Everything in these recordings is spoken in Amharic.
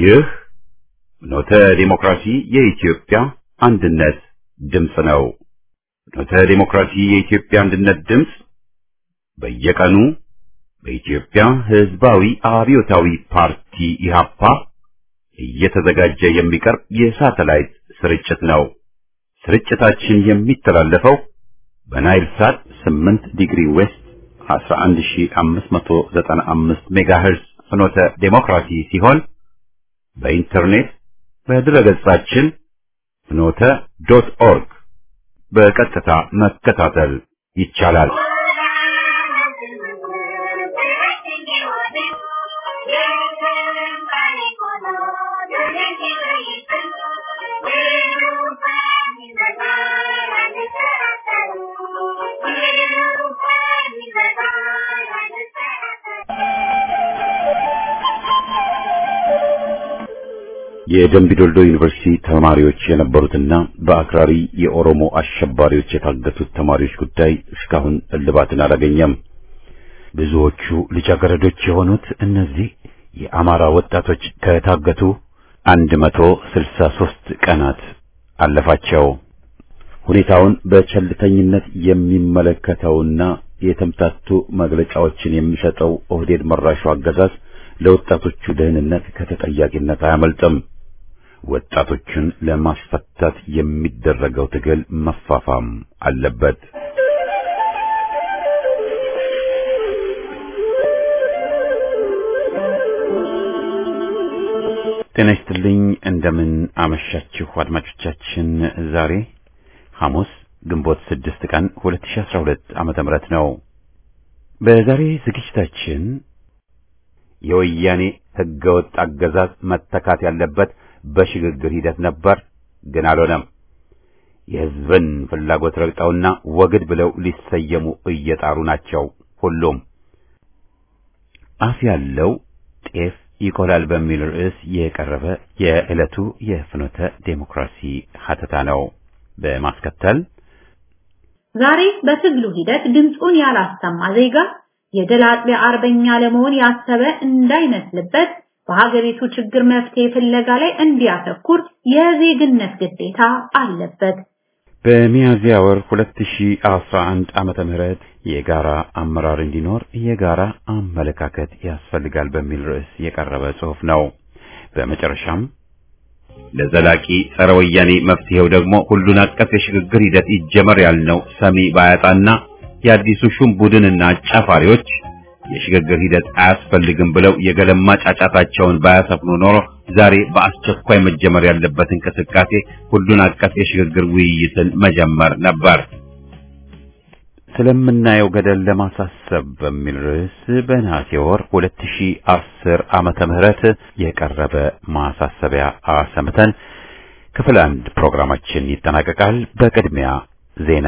ይህ ኖተ ዲሞክራሲ የኢትዮጵያ አንድነት ድምፅ ነው። ኖተ ዲሞክራሲ የኢትዮጵያ አንድነት ድምፅ በየቀኑ በኢትዮጵያ ሕዝባዊ አብዮታዊ ፓርቲ ኢህአፓ እየተዘጋጀ የሚቀርብ የሳተላይት ስርጭት ነው። ስርጭታችን የሚተላለፈው በናይል ሳት 8 ዲግሪ ዌስት 11595 ሜጋሄርዝ ፍኖተ ዴሞክራሲ ሲሆን በኢንተርኔት በድረገጻችን ፍኖተ ዶት ኦርግ በቀጥታ መከታተል ይቻላል። የደምቢዶልዶ ዩኒቨርሲቲ ተማሪዎች የነበሩትና በአክራሪ የኦሮሞ አሸባሪዎች የታገቱት ተማሪዎች ጉዳይ እስካሁን እልባትን አላገኘም። ብዙዎቹ ልጃገረዶች የሆኑት እነዚህ የአማራ ወጣቶች ከታገቱ አንድ መቶ ስልሳ ሦስት ቀናት አለፋቸው። ሁኔታውን በቸልተኝነት የሚመለከተውና የተምታቱ መግለጫዎችን የሚሰጠው ኦህዴድ መራሹ አገዛዝ ለወጣቶቹ ደህንነት ከተጠያቂነት አያመልጥም። ወጣቶችን ለማስፈታት የሚደረገው ትግል መፋፋም አለበት። ጤና ይስጥልኝ። እንደምን አመሻችሁ አድማጮቻችን። ዛሬ ሐሙስ ግንቦት ስድስት ቀን 2012 ዓመተ ምህረት ነው። በዛሬ ዝግጅታችን የወያኔ ህገወጥ አገዛዝ መተካት ያለበት በሽግግር ሂደት ነበር፣ ግን አልሆነም። የህዝብን ፍላጎት ረግጠውና ወግድ ብለው ሊሰየሙ እየጣሩ ናቸው። ሁሉም አፍ ያለው ጤፍ ይቆላል በሚል ርዕስ የቀረበ የዕለቱ የፍኖተ ዴሞክራሲ ሀተታ ነው። በማስከተል ዛሬ በትግሉ ሂደት ድምፁን ያላሰማ ዜጋ የድል አጥቢያ አርበኛ ለመሆን ያሰበ እንዳይመስልበት በሀገሪቱ ችግር መፍትሄ ፍለጋ ላይ እንዲያተኩር የዜግነት ግዴታ አለበት። በሚያዝያ ወር 2011 ዓመተ ምህረት የጋራ አመራር እንዲኖር የጋራ አመለካከት ያስፈልጋል በሚል ርዕስ የቀረበ ጽሑፍ ነው። በመጨረሻም ለዘላቂ ጸረ ወያኔ መፍትሄው ደግሞ ሁሉን አቀፍ የሽግግር ሂደት ይጀመር ያልነው ሰሚ ባያጣና የአዲሱ ሹም ቡድንና አጫፋሪዎች የሽግግር ሂደት አያስፈልግም ብለው የገለማ ጫጫታቸውን ባያሰፍኑ ኖሮ ዛሬ በአስቸኳይ መጀመር ያለበት እንቅስቃሴ ሁሉን አቀፍ የሽግግር ውይይትን መጀመር ነበር። ስለምናየው ገደል ለማሳሰብ በሚል ርዕስ በነሐሴ ወር 2010 ዓመተ ምህረት የቀረበ ማሳሰቢያ አሰምተን ክፍል አንድ ፕሮግራማችን ይጠናቀቃል። በቅድሚያ ዜና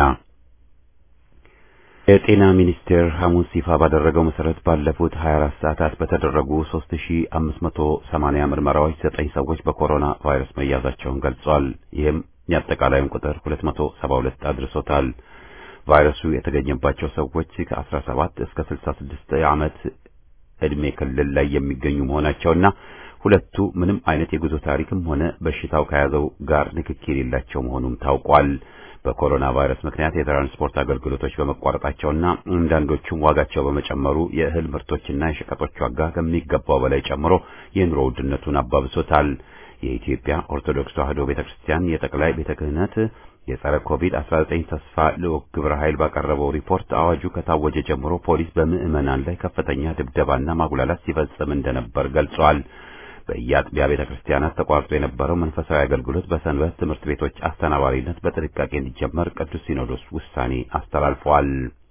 የጤና ሚኒስቴር ሐሙስ ይፋ ባደረገው መሰረት ባለፉት 24 ሰዓታት በተደረጉ 3580 ምርመራዎች ዘጠኝ ሰዎች በኮሮና ቫይረስ መያዛቸውን ገልጿል። ይህም የአጠቃላዩን ቁጥር 272 አድርሶታል። ቫይረሱ የተገኘባቸው ሰዎች ከ17 እስከ 66 ዓመት ዕድሜ ክልል ላይ የሚገኙ መሆናቸውና ሁለቱ ምንም አይነት የጉዞ ታሪክም ሆነ በሽታው ከያዘው ጋር ንክኪ የሌላቸው መሆኑም ታውቋል። በኮሮና ቫይረስ ምክንያት የትራንስፖርት አገልግሎቶች በመቋረጣቸውና አንዳንዶቹም ዋጋቸው በመጨመሩ የእህል ምርቶችና የሸቀጦች ዋጋ ከሚገባው በላይ ጨምሮ የኑሮ ውድነቱን አባብሶታል። የኢትዮጵያ ኦርቶዶክስ ተዋሕዶ ቤተክርስቲያን የጠቅላይ ቤተ ክህነት የጸረ ኮቪድ-19 ተስፋ ልዑክ ግብረ ኃይል ባቀረበው ሪፖርት አዋጁ ከታወጀ ጀምሮ ፖሊስ በምዕመናን ላይ ከፍተኛ ድብደባና ማጉላላት ሲፈጽም እንደነበር ገልጿል። በየአጥቢያ ቤተ ክርስቲያናት ተቋርጦ የነበረው መንፈሳዊ አገልግሎት በሰንበት ትምህርት ቤቶች አስተናባሪነት በጥንቃቄ እንዲጀመር ቅዱስ ሲኖዶስ ውሳኔ አስተላልፈዋል።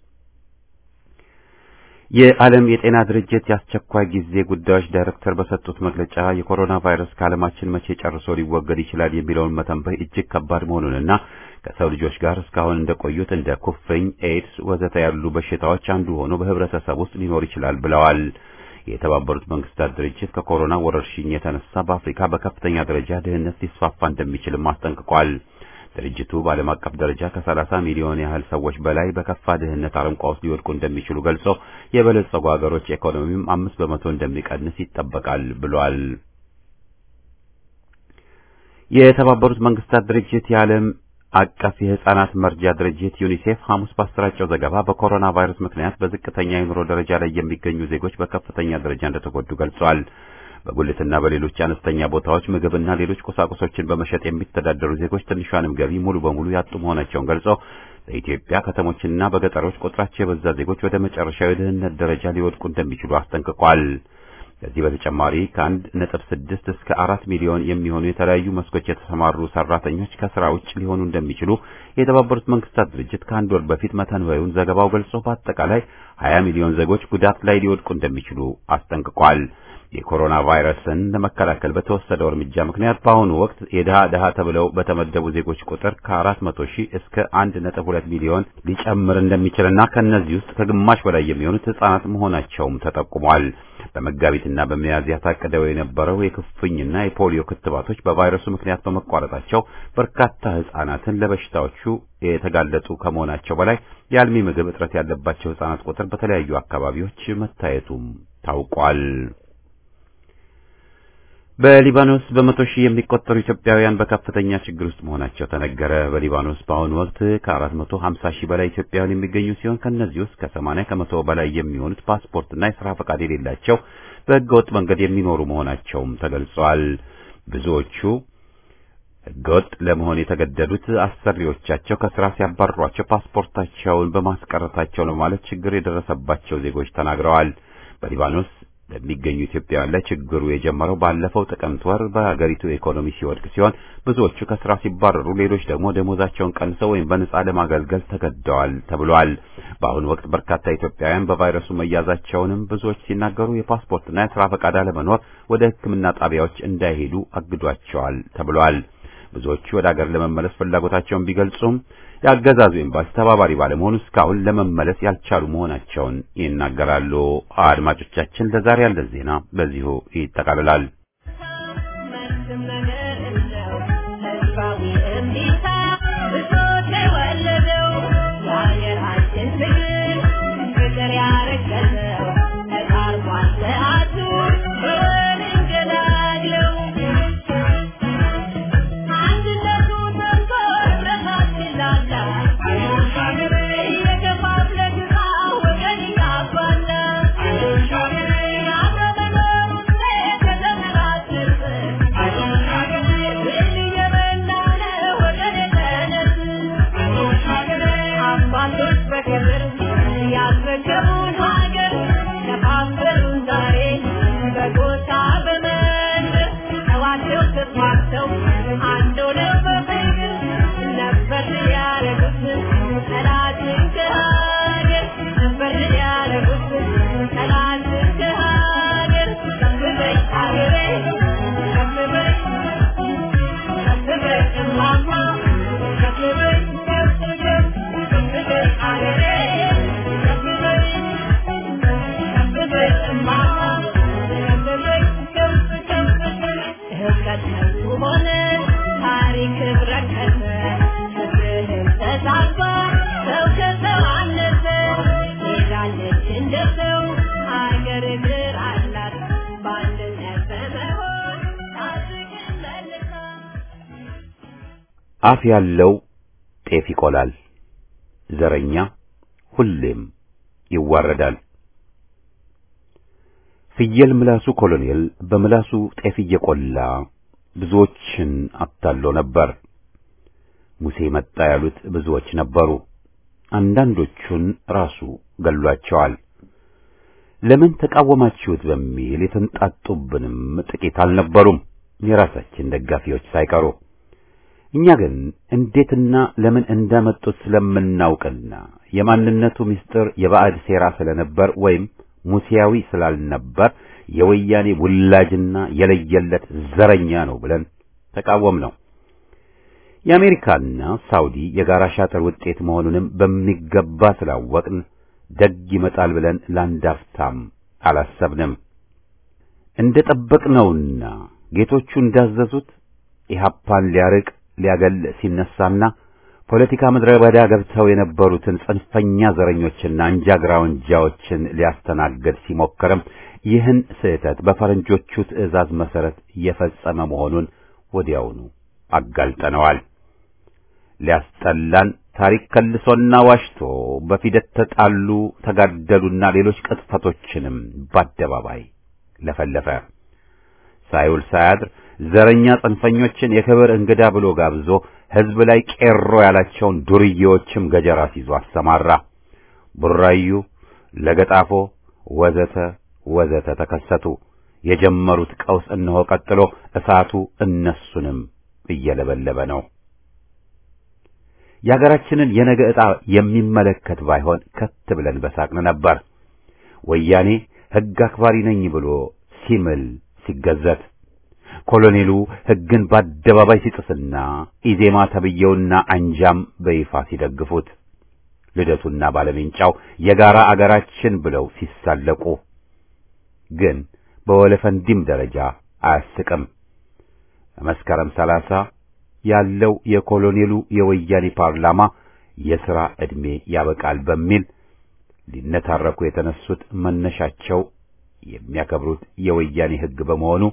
የዓለም የጤና ድርጅት የአስቸኳይ ጊዜ ጉዳዮች ዳይሬክተር በሰጡት መግለጫ የኮሮና ቫይረስ ከዓለማችን መቼ ጨርሶ ሊወገድ ይችላል የሚለውን መተንበይ እጅግ ከባድ መሆኑንና ከሰው ልጆች ጋር እስካሁን እንደቆዩት እንደ ኩፍኝ፣ ኤድስ ወዘተ ያሉ በሽታዎች አንዱ ሆኖ በህብረተሰብ ውስጥ ሊኖር ይችላል ብለዋል። የተባበሩት መንግስታት ድርጅት ከኮሮና ወረርሽኝ የተነሳ በአፍሪካ በከፍተኛ ደረጃ ድህነት ሊስፋፋ እንደሚችልም አስጠንቅቋል። ድርጅቱ በዓለም አቀፍ ደረጃ ከ30 ሚሊዮን ያህል ሰዎች በላይ በከፋ ድህነት አረንቋ ውስጥ ሊወድቁ እንደሚችሉ ገልጾ የበለጸጉ ሀገሮች ኢኮኖሚም አምስት በመቶ እንደሚቀንስ ይጠበቃል ብሏል። የተባበሩት መንግስታት ድርጅት የዓለም አቀፍ የህፃናት መርጃ ድርጅት ዩኒሴፍ ሐሙስ ባሰራጨው ዘገባ በኮሮና ቫይረስ ምክንያት በዝቅተኛ የኑሮ ደረጃ ላይ የሚገኙ ዜጎች በከፍተኛ ደረጃ እንደተጎዱ ገልጿል። በጉልትና በሌሎች አነስተኛ ቦታዎች ምግብና ሌሎች ቁሳቁሶችን በመሸጥ የሚተዳደሩ ዜጎች ትንሿንም ገቢ ሙሉ በሙሉ ያጡ መሆናቸውን ገልጾ በኢትዮጵያ ከተሞችና በገጠሮች ቁጥራቸው የበዛ ዜጎች ወደ መጨረሻው የድህነት ደረጃ ሊወድቁ እንደሚችሉ አስጠንቅቋል። ከዚህ በተጨማሪ ከአንድ ነጥብ ስድስት እስከ አራት ሚሊዮን የሚሆኑ የተለያዩ መስኮች የተሰማሩ ሰራተኞች ከስራ ውጭ ሊሆኑ እንደሚችሉ የተባበሩት መንግስታት ድርጅት ከአንድ ወር በፊት መተንበዩን ዘገባው ገልጾ በአጠቃላይ ሀያ ሚሊዮን ዜጎች ጉዳት ላይ ሊወድቁ እንደሚችሉ አስጠንቅቋል። የኮሮና ቫይረስን ለመከላከል በተወሰደው እርምጃ ምክንያት በአሁኑ ወቅት የድሃ ድሃ ተብለው በተመደቡ ዜጎች ቁጥር ከአራት መቶ ሺህ እስከ አንድ ነጥብ ሁለት ሚሊዮን ሊጨምር እንደሚችልና ከእነዚህ ውስጥ ከግማሽ በላይ የሚሆኑት ህጻናት መሆናቸውም ተጠቁሟል። በመጋቢትና በሚያዝያ ታቅደው የነበረው የክፍኝና የፖሊዮ ክትባቶች በቫይረሱ ምክንያት በመቋረጣቸው በርካታ ህጻናትን ለበሽታዎቹ የተጋለጡ ከመሆናቸው በላይ የአልሚ ምግብ እጥረት ያለባቸው ህጻናት ቁጥር በተለያዩ አካባቢዎች መታየቱም ታውቋል። በሊባኖስ በመቶ ሺህ የሚቆጠሩ ኢትዮጵያውያን በከፍተኛ ችግር ውስጥ መሆናቸው ተነገረ። በሊባኖስ በአሁኑ ወቅት ከ450 ሺህ በላይ ኢትዮጵያውያን የሚገኙ ሲሆን ከእነዚህ ውስጥ ከ80 ከመቶ በላይ የሚሆኑት ፓስፖርትና የሥራ ፈቃድ የሌላቸው በህገወጥ መንገድ የሚኖሩ መሆናቸውም ተገልጿል። ብዙዎቹ ህገወጥ ለመሆን የተገደዱት አሰሪዎቻቸው ከስራ ሲያባርሯቸው ፓስፖርታቸውን በማስቀረታቸው ነው ማለት ችግር የደረሰባቸው ዜጎች ተናግረዋል። በሊባኖስ በሚገኙ ኢትዮጵያውያን ላይ ችግሩ የጀመረው ባለፈው ጥቅምት ወር በሀገሪቱ ኢኮኖሚ ሲወድቅ ሲሆን ብዙዎቹ ከስራ ሲባረሩ፣ ሌሎች ደግሞ ደሞዛቸውን ቀንሰው ወይም በነጻ ለማገልገል ተገደዋል ተብሏል። በአሁኑ ወቅት በርካታ ኢትዮጵያውያን በቫይረሱ መያዛቸውንም ብዙዎች ሲናገሩ የፓስፖርትና የስራ ፈቃድ አለመኖር ወደ ሕክምና ጣቢያዎች እንዳይሄዱ አግዷቸዋል ተብሏል። ብዙዎቹ ወደ ሀገር ለመመለስ ፍላጎታቸውን ቢገልጹም የአገዛዙ ኤምባሲ ተባባሪ ባለመሆኑ እስካሁን ለመመለስ ያልቻሉ መሆናቸውን ይናገራሉ። አድማጮቻችን፣ ለዛሬ ያለን ዜና በዚሁ ይጠቃልላል። አፍ ያለው ጤፍ ይቆላል፣ ዘረኛ ሁሌም ይዋረዳል። ፍየል ምላሱ ኮሎኔል በምላሱ ጤፍ እየቆላ ብዙዎችን አታሎ ነበር። ሙሴ መጣ ያሉት ብዙዎች ነበሩ። አንዳንዶቹን ራሱ ገሏቸዋል። ለምን ተቃወማችሁት በሚል የተንጣጡብንም ጥቂት አልነበሩም፣ የራሳችን ደጋፊዎች ሳይቀሩ። እኛ ግን እንዴትና ለምን እንዳመጡት ስለምናውቅና የማንነቱ ምስጢር የባዕድ ሴራ ስለነበር ወይም ሙሴያዊ ስላልነበር የወያኔ ውላጅና የለየለት ዘረኛ ነው ብለን ተቃወም ነው። የአሜሪካና ሳውዲ የጋራ ሻጥር ውጤት መሆኑንም በሚገባ ስላወቅን ደግ ይመጣል ብለን ላንዳፍታም አላሰብንም። እንደ ጠበቅነውና ጌቶቹ እንዳዘዙት ኢህአፓን ሊያርቅ ሊያገል ሲነሳና ፖለቲካ ምድረ በዳ ገብተው የነበሩትን ጽንፈኛ ዘረኞችና አንጃ ግራውንጃዎችን ሊያስተናግድ ሲሞክርም ይህን ስህተት በፈረንጆቹ ትዕዛዝ መሰረት የፈጸመ መሆኑን ወዲያውኑ አጋልጠነዋል። ሊያስጠላን ታሪክ ከልሶና ዋሽቶ በፊደት ተጣሉ፣ ተጋደሉና ሌሎች ቅጥፈቶችንም በአደባባይ ለፈለፈ። ሳይውል ሳያድር ዘረኛ ጽንፈኞችን የክብር እንግዳ ብሎ ጋብዞ ሕዝብ ላይ ቄሮ ያላቸውን ዱርዬዎችም ገጀራ ሲዞ አሰማራ። ቡራዩ፣ ለገጣፎ ወዘተ ወዘተ ተከሰቱ። የጀመሩት ቀውስ እነሆ ቀጥሎ እሳቱ እነሱንም እየለበለበ ነው። የሀገራችንን የነገ ዕጣ የሚመለከት ባይሆን ከት ብለን በሳቅን ነበር። ወያኔ ሕግ አክባሪ ነኝ ብሎ ሲምል ሲገዘት፣ ኮሎኔሉ ሕግን በአደባባይ ሲጥስና ኢዜማ ተብየውና አንጃም በይፋ ሲደግፉት፣ ልደቱና ባለሜንጫው የጋራ አገራችን ብለው ሲሳለቁ ግን በወለፈንዲም ደረጃ አያስቅም። መስከረም ሰላሳ ያለው የኮሎኔሉ የወያኔ ፓርላማ የሥራ ዕድሜ ያበቃል በሚል ሊነታረኩ የተነሱት መነሻቸው የሚያከብሩት የወያኔ ሕግ በመሆኑ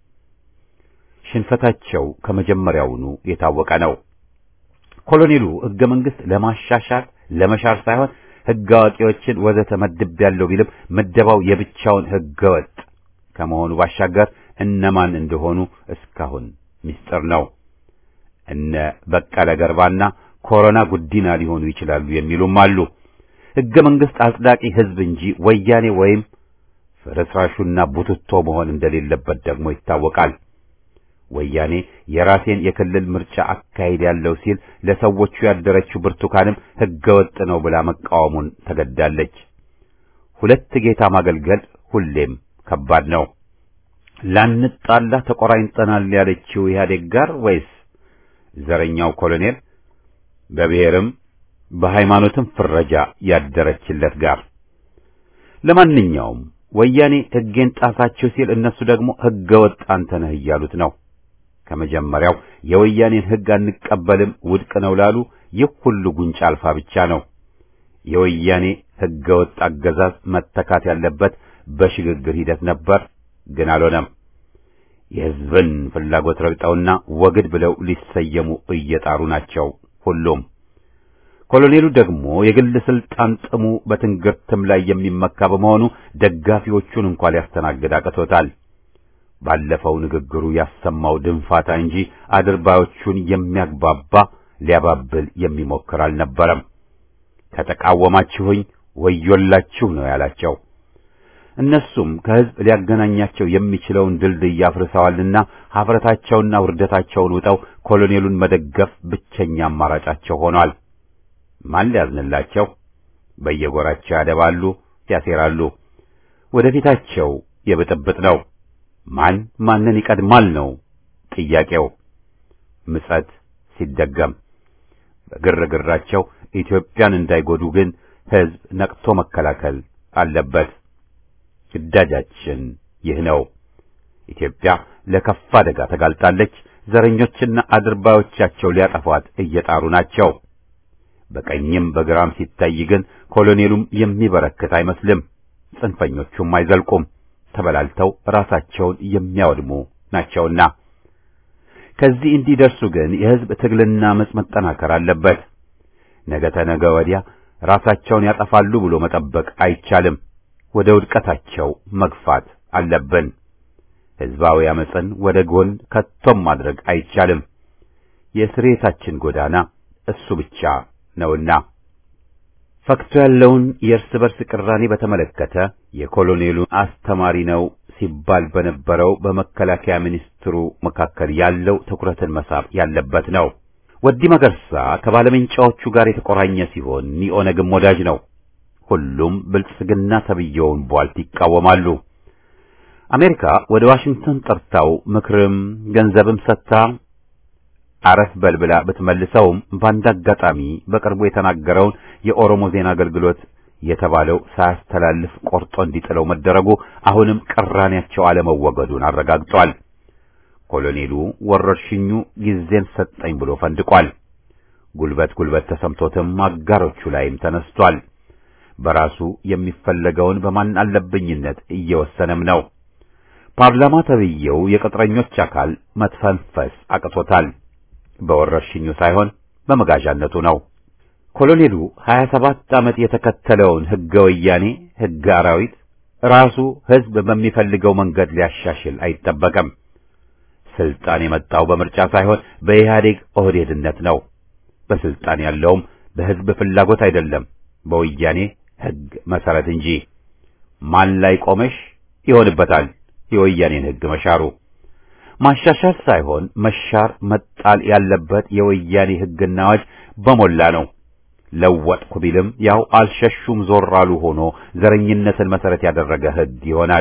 ሽንፈታቸው ከመጀመሪያውኑ የታወቀ ነው። ኮሎኔሉ ሕገ መንግሥት ለማሻሻል ለመሻር ሳይሆን ሕግ አዋቂዎችን ወዘተ መድቤያለሁ ቢልም ምደባው የብቻውን ሕገ ወጥ ከመሆኑ ባሻገር እነማን እንደሆኑ እስካሁን ምስጢር ነው። እነ በቀለ ገርባና ኮሮና ጉዲና ሊሆኑ ይችላሉ የሚሉም አሉ። ሕገ መንግሥት አጽዳቂ ሕዝብ እንጂ ወያኔ ወይም ፍርስራሹና ቡትቶ መሆን እንደሌለበት ደግሞ ይታወቃል። ወያኔ የራሴን የክልል ምርጫ አካሄድ ያለው ሲል ለሰዎቹ ያደረችው ብርቱካንም ሕገ ወጥ ነው ብላ መቃወሙን ተገዳለች። ሁለት ጌታ ማገልገል ሁሌም ከባድ ነው። ላንጣላ ተቆራኝተናል ያለችው ኢህአዴግ ጋር ወይስ ዘረኛው ኮሎኔል በብሔርም በሃይማኖትም ፍረጃ ያደረችለት ጋር? ለማንኛውም ወያኔ ሕጌን ጣሳችሁ ሲል እነሱ ደግሞ ሕገ ወጥ አንተ ነህ እያሉት ነው። ከመጀመሪያው የወያኔን ሕግ አንቀበልም ውድቅ ነው ላሉ ይህ ሁሉ ጉንጫ አልፋ ብቻ ነው። የወያኔ ሕገ ወጥ አገዛዝ መተካት ያለበት በሽግግር ሂደት ነበር፣ ግን አልሆነም። የሕዝብን ፍላጎት ረግጠውና ወግድ ብለው ሊሰየሙ እየጣሩ ናቸው ሁሉም። ኮሎኔሉ ደግሞ የግል ስልጣን ጥሙ በትንግርትም ላይ የሚመካ በመሆኑ ደጋፊዎቹን እንኳን ሊያስተናግድ አቅቶታል። ባለፈው ንግግሩ ያሰማው ድንፋታ እንጂ አድርባዮቹን የሚያግባባ ሊያባብል የሚሞክር አልነበረም። ከተቃወማችሁኝ ወዮላችሁ ነው ያላቸው። እነሱም ከሕዝብ ሊያገናኛቸው የሚችለውን ድልድይ አፍርሰዋልና ኀፍረታቸውና ውርደታቸውን ውጠው ኮሎኔሉን መደገፍ ብቸኛ አማራጫቸው ሆኗል። ማን ሊያዝንላቸው? በየጎራቸው ያደባሉ፣ ያሴራሉ። ወደፊታቸው የብጥብጥ ነው። ማን ማንን ይቀድማል ነው ጥያቄው። ምጸት ሲደገም በግርግራቸው ኢትዮጵያን እንዳይጎዱ ግን ሕዝብ ነቅቶ መከላከል አለበት። ግዳጃችን ይህ ነው። ኢትዮጵያ ለከፋ አደጋ ተጋልጣለች። ዘረኞችና አድርባዮቻቸው ሊያጠፏት እየጣሩ ናቸው። በቀኝም በግራም ሲታይ ግን ኮሎኔሉም የሚበረክት አይመስልም። ጽንፈኞቹም አይዘልቁም። ተበላልተው ራሳቸውን የሚያወድሙ ናቸውና ከዚህ እንዲደርሱ ግን የሕዝብ ትግልና አመጽ መጠናከር አለበት። ነገ ተነገ ወዲያ ራሳቸውን ያጠፋሉ ብሎ መጠበቅ አይቻልም። ወደ ውድቀታቸው መግፋት አለብን። ሕዝባዊ አመጽን ወደ ጎን ከቶም ማድረግ አይቻልም። የስሬታችን ጎዳና እሱ ብቻ ነውና ፈክቶ ያለውን የእርስ በርስ ቅራኔ በተመለከተ የኮሎኔሉ አስተማሪ ነው ሲባል በነበረው በመከላከያ ሚኒስትሩ መካከል ያለው ትኩረትን መሳብ ያለበት ነው። ወዲ መገርሳ ከባለመንጫዎቹ ጋር የተቆራኘ ሲሆን ኒኦነግም ወዳጅ ነው። ሁሉም ብልጽግና ተብየውን ቧልት ይቃወማሉ። አሜሪካ ወደ ዋሽንግተን ጠርታው ምክርም ገንዘብም ሰጥታ አረፍ በልብላ ብትመልሰውም በአንድ አጋጣሚ በቅርቡ የተናገረውን የኦሮሞ ዜና አገልግሎት የተባለው ሳያስተላልፍ ቆርጦ እንዲጥለው መደረጉ አሁንም ቅራኔያቸው አለመወገዱን አረጋግጧል። ኮሎኔሉ ወረርሽኙ ጊዜን ሰጠኝ ብሎ ፈንድቋል። ጉልበት ጉልበት ተሰምቶትም አጋሮቹ ላይም ተነስቷል። በራሱ የሚፈለገውን በማን አለብኝነት እየወሰነም ነው። ፓርላማ ተብዬው የቅጥረኞች አካል መትፈንፈስ አቅቶታል። በወረርሽኙ ሳይሆን በመጋዣነቱ ነው። ኮሎኔሉ 27 ዓመት የተከተለውን ሕገ ወያኔ ሕገ አራዊት ራሱ ሕዝብ በሚፈልገው መንገድ ሊያሻሽል አይጠበቅም። ስልጣን የመጣው በምርጫ ሳይሆን በኢህአዴግ ኦህዴድነት ነው። በስልጣን ያለውም በሕዝብ ፍላጎት አይደለም፣ በወያኔ ሕግ መሰረት እንጂ። ማን ላይ ቆመሽ ይሆንበታል የወያኔን ሕግ መሻሩ። ማሻሻል ሳይሆን መሻር መጣል ያለበት የወያኔ ሕግና አዋጅ በሞላ ነው። ለወጥኩ ቢልም ያው አልሸሹም ዞር አሉ ሆኖ ዘረኝነትን መሰረት ያደረገ ሕግ ይሆናል።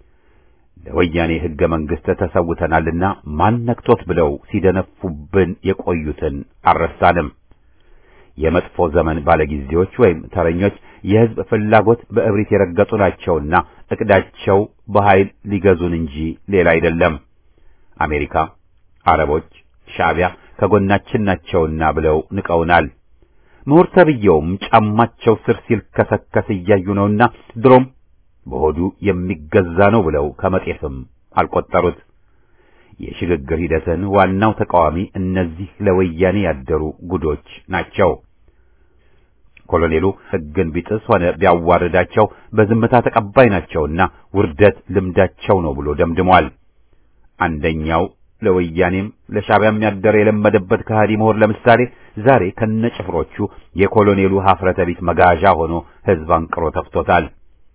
ለወያኔ ሕገ መንግሥት ተሰውተናልና ማን ነክቶት ብለው ሲደነፉብን የቆዩትን አልረሳንም። የመጥፎ ዘመን ባለጊዜዎች ወይም ተረኞች የሕዝብ ፍላጎት በእብሪት የረገጡ ናቸውና እቅዳቸው በኃይል ሊገዙን እንጂ ሌላ አይደለም። አሜሪካ፣ አረቦች፣ ሻዕቢያ ከጎናችን ናቸውና ብለው ንቀውናል። ምሁር ተብዬውም ጫማቸው ስር ሲልከሰከስ እያዩ ነውና ድሮም በሆዱ የሚገዛ ነው ብለው ከመጤፍም አልቆጠሩት። የሽግግር ሂደትን ዋናው ተቃዋሚ እነዚህ ለወያኔ ያደሩ ጉዶች ናቸው። ኮሎኔሉ ሕግን ቢጥስ ሆነ ቢያዋርዳቸው በዝምታ ተቀባይ ናቸውና ውርደት ልምዳቸው ነው ብሎ ደምድሟል። አንደኛው ለወያኔም ለሻዕቢያም ያደረ የለመደበት ከሃዲ ምሁር ለምሳሌ ዛሬ ከነጭፍሮቹ የኮሎኔሉ ሀፍረተ ቢስ መጋዣ ሆኖ ሕዝብ አንቅሮ ተፍቶታል።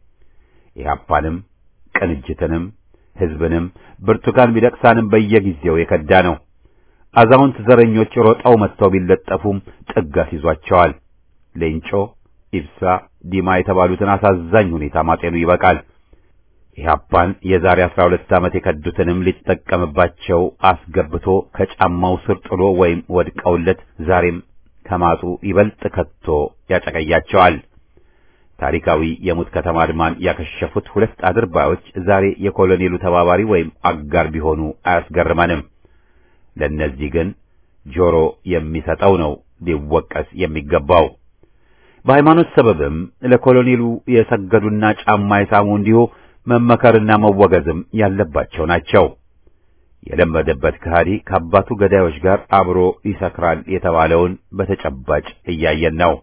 ኢህአፓንም ቅንጅትንም ሕዝብንም ብርቱካን ሚደቅሳንም በየጊዜው የከዳ ነው። አዛውንት ዘረኞች ሮጠው መጥተው ቢለጠፉም ጥጋት ይዟቸዋል። ሌንጮ፣ ኢብሳ፣ ዲማ የተባሉትን አሳዛኝ ሁኔታ ማጤኑ ይበቃል። ኢህአፓን የዛሬ አስራ ሁለት ዓመት የከዱትንም ሊጠቀምባቸው አስገብቶ ከጫማው ስር ጥሎ ወይም ወድቀውለት ዛሬም ከማጡ ይበልጥ ከቶ ያጨቀያቸዋል። ታሪካዊ የሙት ከተማ አድማን ያከሸፉት ሁለት አድርባዮች ዛሬ የኮሎኔሉ ተባባሪ ወይም አጋር ቢሆኑ አያስገርመንም። ለእነዚህ ግን ጆሮ የሚሰጠው ነው ሊወቀስ የሚገባው። በሃይማኖት ሰበብም ለኮሎኔሉ የሰገዱና ጫማ የሳሙ እንዲሁ መመከርና መወገዝም ያለባቸው ናቸው። የለመደበት ከሃዲ ከአባቱ ገዳዮች ጋር አብሮ ይሰክራል የተባለውን በተጨባጭ እያየን ነው።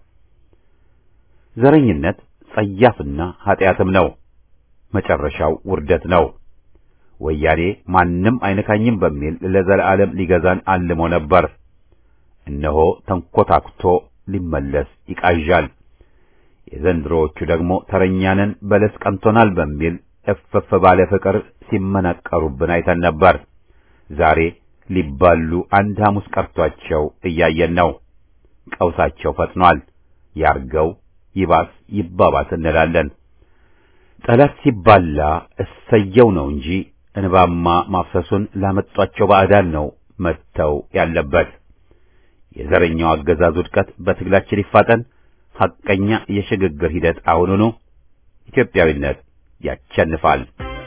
ዘረኝነት ጸያፍና ኃጢአትም ነው። መጨረሻው ውርደት ነው። ወያኔ ማንም አይነካኝም በሚል ለዘላለም ሊገዛን አልሞ ነበር። እነሆ ተንኮታኩቶ ሊመለስ ይቃዣል። የዘንድሮዎቹ ደግሞ ተረኛንን በለስ ቀንቶናል በሚል እፍፍ ባለ ፍቅር ሲመናቀሩብን አይተን ነበር። ዛሬ ሊባሉ አንድ ሐሙስ ቀርቷቸው እያየን ነው። ቀውሳቸው ፈጥኗል። ያርገው ይባስ ይባባስ እንላለን። ጠላት ሲባላ እሰየው ነው እንጂ እንባማ ማፍሰሱን ላመጧቸው ባዕዳን ነው መተው ያለበት። የዘረኛው አገዛዝ ውድቀት በትግላችን ይፋጠን። ሐቀኛ የሽግግር ሂደት አሁኑኑ። ኢትዮጵያዊነት ያቸንፋል።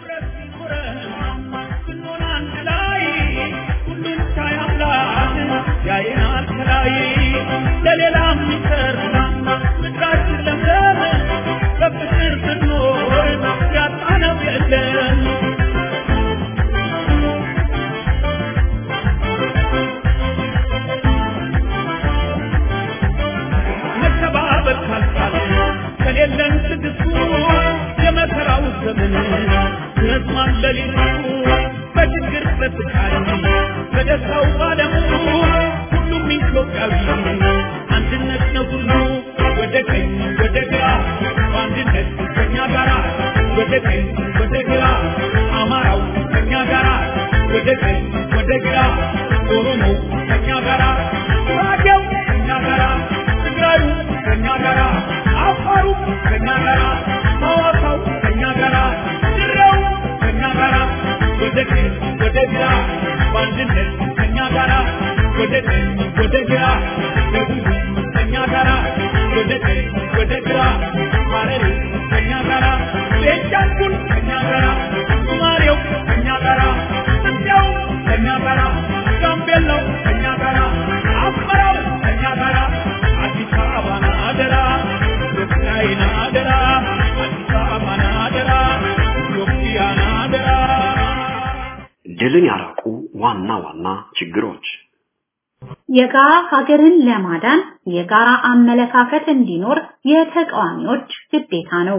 ከሌለን ትግስቱ የመከራው ዘመን ረዝሟል ሌሊቱ በችግር በስቃይ በደስታው ባለሙ ሁሉም ኢትዮጵያዊ አንድነት ነው ሁሉ ወደ ቀኝ ወደ ግራ በአንድነት ከኛ ጋራ ወደ ቀኝ ወደ ግራ አማራው ከኛ ጋራ ወደ ቀኝ ወደ ግራ ኦሮሞ ከኛ ጋራ ጉራጌው ከኛ ጋራ ትግራዩ ከኛ ጋራ አፋሩ ከኛ ጋራ ሐዋሳው ከኛ ጋራ ድሬው ከኛ ጋራ ወደ ቀኝ ወደ ግራ በአንድነት ከኛ ጋራ ወደ ቀኝ ወደ ግራ ደቡብ ከኛ ጋራ ወደ ቀኝ ወደ ግራ ሐረሪ ከኛ ጋራ ቤንሻንጉል ከኛ ጋራ ሶማሌው ከኛ ጋራ እንዲያው ከኛ ጋራ ጋምቤላው ከኛ ጋራ አስመራው ከኛ ጋራ አዲስ አበባን አደራ ኢትዮጵያን አደራ አዲስ አበባን አደራ ኢትዮጵያን አደራ ድልን ያራቁ ዋና ዋና ችግሮች የጋራ ሀገርን ለማዳን የጋራ አመለካከት እንዲኖር የተቃዋሚዎች ግዴታ ነው።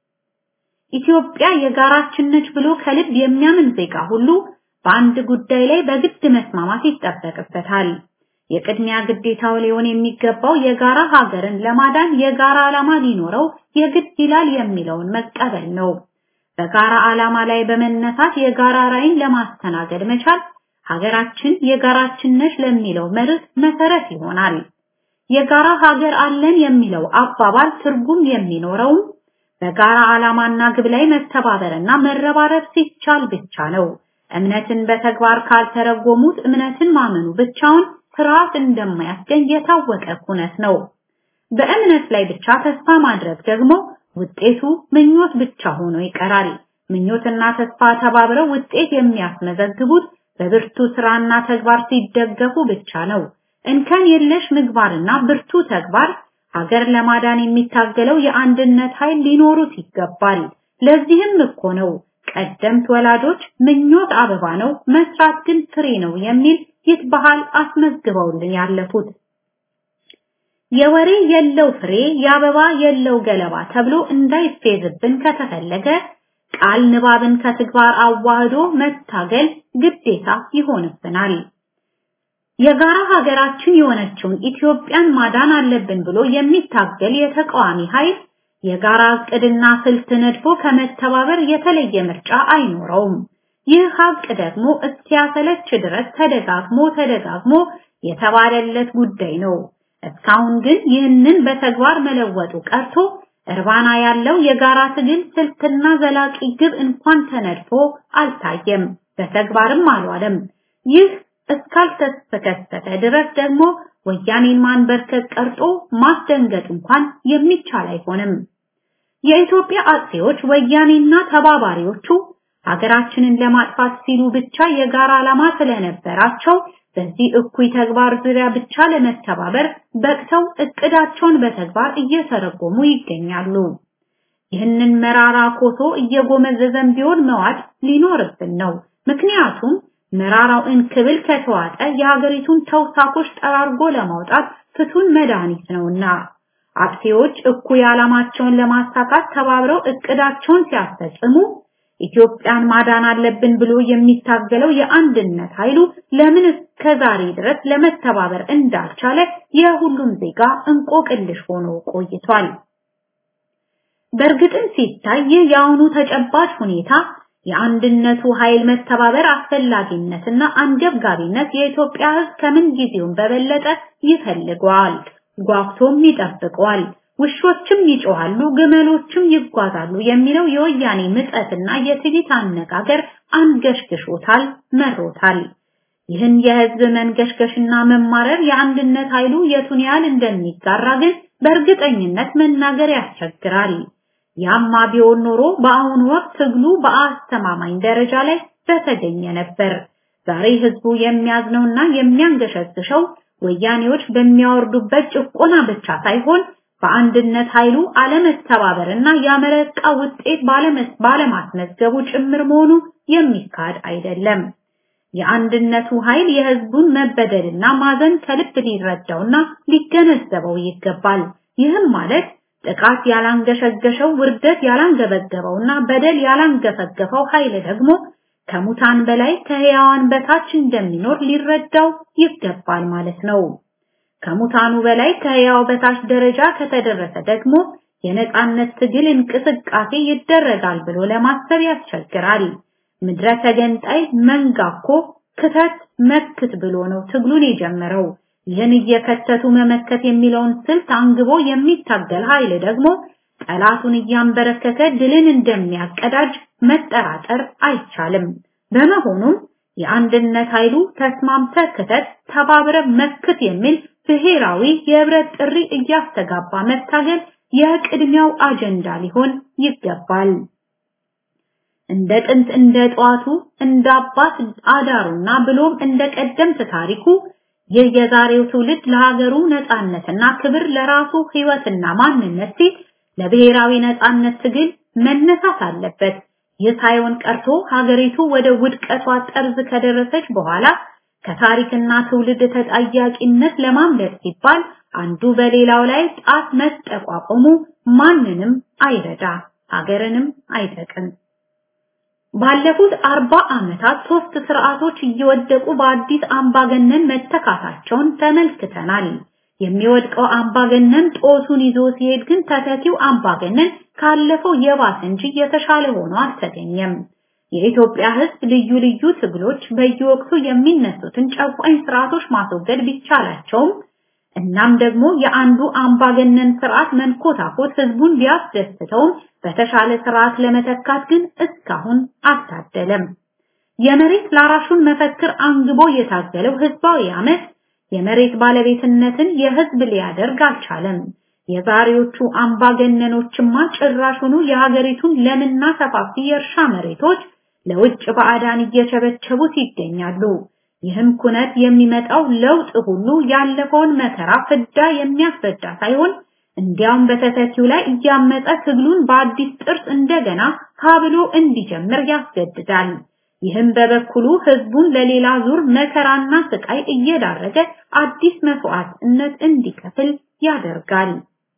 ኢትዮጵያ የጋራችን ነች ብሎ ከልብ የሚያምን ዜጋ ሁሉ በአንድ ጉዳይ ላይ በግድ መስማማት ይጠበቅበታል። የቅድሚያ ግዴታው ሊሆን የሚገባው የጋራ ሀገርን ለማዳን የጋራ ዓላማ ሊኖረው የግድ ይላል የሚለውን መቀበል ነው። በጋራ ዓላማ ላይ በመነሳት የጋራ ራዕይን ለማስተናገድ መቻል ሀገራችን የጋራችን ነች ለሚለው መርህ መሰረት ይሆናል። የጋራ ሀገር አለን የሚለው አባባል ትርጉም የሚኖረውም በጋራ ዓላማና ግብ ላይ መተባበርና መረባረብ ሲቻል ብቻ ነው። እምነትን በተግባር ካልተረጎሙት እምነትን ማመኑ ብቻውን ስርዓት እንደማያስገኝ የታወቀ ኩነት ነው። በእምነት ላይ ብቻ ተስፋ ማድረግ ደግሞ ውጤቱ ምኞት ብቻ ሆኖ ይቀራል። ምኞትና ተስፋ ተባብረው ውጤት የሚያስመዘግቡት በብርቱ ስራና ተግባር ሲደገፉ ብቻ ነው። እንከን የለሽ ምግባርና ብርቱ ተግባር ሀገር ለማዳን የሚታገለው የአንድነት ኃይል ሊኖሩት ይገባል። ለዚህም እኮ ነው ቀደምት ወላጆች ምኞት አበባ ነው፣ መስራት ግን ፍሬ ነው የሚል ይህ ባህል አስመዝግበውልን ያለፉት። የወሬ የለው ፍሬ የአበባ የለው ገለባ ተብሎ እንዳይፌዝብን ከተፈለገ ቃል ንባብን ከተግባር አዋህዶ መታገል ግዴታ ይሆንብናል። የጋራ ሀገራችን የሆነችውን ኢትዮጵያን ማዳን አለብን ብሎ የሚታገል የተቃዋሚ ኃይል የጋራ እቅድና ስልት ነድፎ ከመተባበር የተለየ ምርጫ አይኖረውም። ይህ ሀቅ ደግሞ እስኪያሰለች ድረስ ተደጋግሞ ተደጋግሞ የተባለለት ጉዳይ ነው። እስካሁን ግን ይህንን በተግባር መለወጡ ቀርቶ እርባና ያለው የጋራ ትግል ስልትና ዘላቂ ግብ እንኳን ተነድፎ አልታየም፣ በተግባርም አልዋለም። ይህ እስካልተከሰተ ድረስ ደግሞ ወያኔን ማንበርከክ ቀርጦ ማስደንገጥ እንኳን የሚቻል አይሆንም። የኢትዮጵያ አጥፊዎች ወያኔና ተባባሪዎቹ ሀገራችንን ለማጥፋት ሲሉ ብቻ የጋራ ዓላማ ስለነበራቸው በዚህ እኩይ ተግባር ዙሪያ ብቻ ለመተባበር በቅተው እቅዳቸውን በተግባር እየተረጎሙ ይገኛሉ። ይህንን መራራ ኮሶ እየጎመዘዘን ቢሆን መዋጥ ሊኖርብን ነው። ምክንያቱም መራራው እንክብል ከተዋጠ የሀገሪቱን ተውሳኮች ጠራርጎ ለማውጣት ፍቱን መድኃኒት ነውና አጥፊዎች እኩይ ዓላማቸውን ለማሳካት ተባብረው እቅዳቸውን ሲያስፈጽሙ ኢትዮጵያን ማዳን አለብን ብሎ የሚታገለው የአንድነት ኃይሉ ለምን እስከዛሬ ድረስ ለመተባበር እንዳልቻለ የሁሉም ዜጋ እንቆቅልሽ ሆኖ ቆይቷል። በእርግጥም ሲታይ ይህ የአሁኑ ተጨባጭ ሁኔታ የአንድነቱ ኃይል መተባበር አስፈላጊነትና አንገብጋቢነት የኢትዮጵያ ሕዝብ ከምን ጊዜውም በበለጠ ይፈልገዋል፣ ጓጉቶም ይጠብቀዋል። ውሾችም ይጮሃሉ፣ ግመሎችም ይጓዛሉ የሚለው የወያኔ ምጸትና የትዕቢት አነጋገር አንገሽግሾታል፣ መሮታል። ይህን የህዝብ መንገሽገሽና መማረር የአንድነት ኃይሉ የቱን ያህል እንደሚጋራ ግን በእርግጠኝነት መናገር ያስቸግራል። ያማ ቢሆን ኖሮ በአሁኑ ወቅት ትግሉ በአስተማማኝ ደረጃ ላይ በተገኘ ነበር። ዛሬ ህዝቡ የሚያዝነውና የሚያንገሸግሸው ወያኔዎች በሚያወርዱበት ጭቆና ብቻ ሳይሆን በአንድነት ኃይሉ አለመተባበርና ያመረቃ ውጤት ባለማስመዝገቡ ጭምር መሆኑ የሚካድ አይደለም። የአንድነቱ ኃይል የህዝቡን መበደልና ማዘን ከልብ ሊረዳውና ሊገነዘበው ይገባል። ይህም ማለት ጥቃት ያላንገሸገሸው ውርደት ያላንገበገበውና በደል ያላንገፈገፈው ኃይል ደግሞ ከሙታን በላይ ከህያዋን በታች እንደሚኖር ሊረዳው ይገባል ማለት ነው። ከሙታኑ በላይ ከህያው በታች ደረጃ ከተደረሰ ደግሞ የነጻነት ትግል እንቅስቃሴ ይደረጋል ብሎ ለማሰብ ያስቸግራል። ምድረ ተገንጣይ መንጋኮ ክተት መክት ብሎ ነው ትግሉን የጀመረው። ይህን እየከተቱ መመከት የሚለውን ስልት አንግቦ የሚታገል ኃይል ደግሞ ጠላቱን እያንበረከከ ድልን እንደሚያቀዳጅ መጠራጠር አይቻልም። በመሆኑም የአንድነት ኃይሉ ተስማምተ ክተት፣ ተባብረ መክት የሚል ብሔራዊ የህብረት ጥሪ እያስተጋባ መታገል የቅድሚያው አጀንዳ ሊሆን ይገባል። እንደ ጥንት እንደ ጠዋቱ እንደ አባት አዳሩና ብሎም እንደ ቀደምት ታሪኩ ይህ የዛሬው ትውልድ ለሀገሩ ነጻነትና ክብር ለራሱ ህይወትና ማንነት ሲል ለብሔራዊ ነጻነት ትግል መነሳት አለበት። ይህ ሳይሆን ቀርቶ ሀገሪቱ ወደ ውድቀቷ ጠርዝ ከደረሰች በኋላ ከታሪክና ትውልድ ተጠያቂነት ለማምለጥ ሲባል አንዱ በሌላው ላይ ጣት መጠቋቆሙ ማንንም አይረዳ፣ ሀገርንም አይጠቅም። ባለፉት አርባ ዓመታት ሶስት ስርዓቶች እየወደቁ በአዲስ አምባገነን መተካታቸውን ተመልክተናል። የሚወድቀው አምባገነን ጦሱን ይዞ ሲሄድ ግን ተተኪው አምባገነን ካለፈው የባሰ እንጂ የተሻለ ሆኖ አልተገኘም። የኢትዮጵያ ሕዝብ ልዩ ልዩ ትግሎች በየወቅቱ የሚነሱትን ጨቋኝ ስርዓቶች ማስወገድ ቢቻላቸውም እናም ደግሞ የአንዱ አምባገነን ስርዓት መንኮታኮት ህዝቡን ቢያስደስተውም በተሻለ ስርዓት ለመተካት ግን እስካሁን አልታደለም። የመሬት ላራሹን መፈክር አንግቦ የታገለው ህዝባዊ አመት የመሬት ባለቤትነትን የህዝብ ሊያደርግ አልቻለም። የዛሬዎቹ አምባገነኖችማ ጭራሹኑ የሀገሪቱን ለምና ሰፋፊ የእርሻ መሬቶች ለውጭ ባዕዳን እየቸበቸቡት ይገኛሉ። ይህም ኩነት የሚመጣው ለውጥ ሁሉ ያለፈውን መከራ ፍዳ የሚያስረዳ ሳይሆን እንዲያውም በተተኪው ላይ እያመጠ ትግሉን በአዲስ ጥርስ እንደገና ካብሎ እንዲጀምር ያስገድዳል። ይህም በበኩሉ ህዝቡን ለሌላ ዙር መከራና ስቃይ እየዳረገ አዲስ መስዋዕትነት እንዲከፍል ያደርጋል።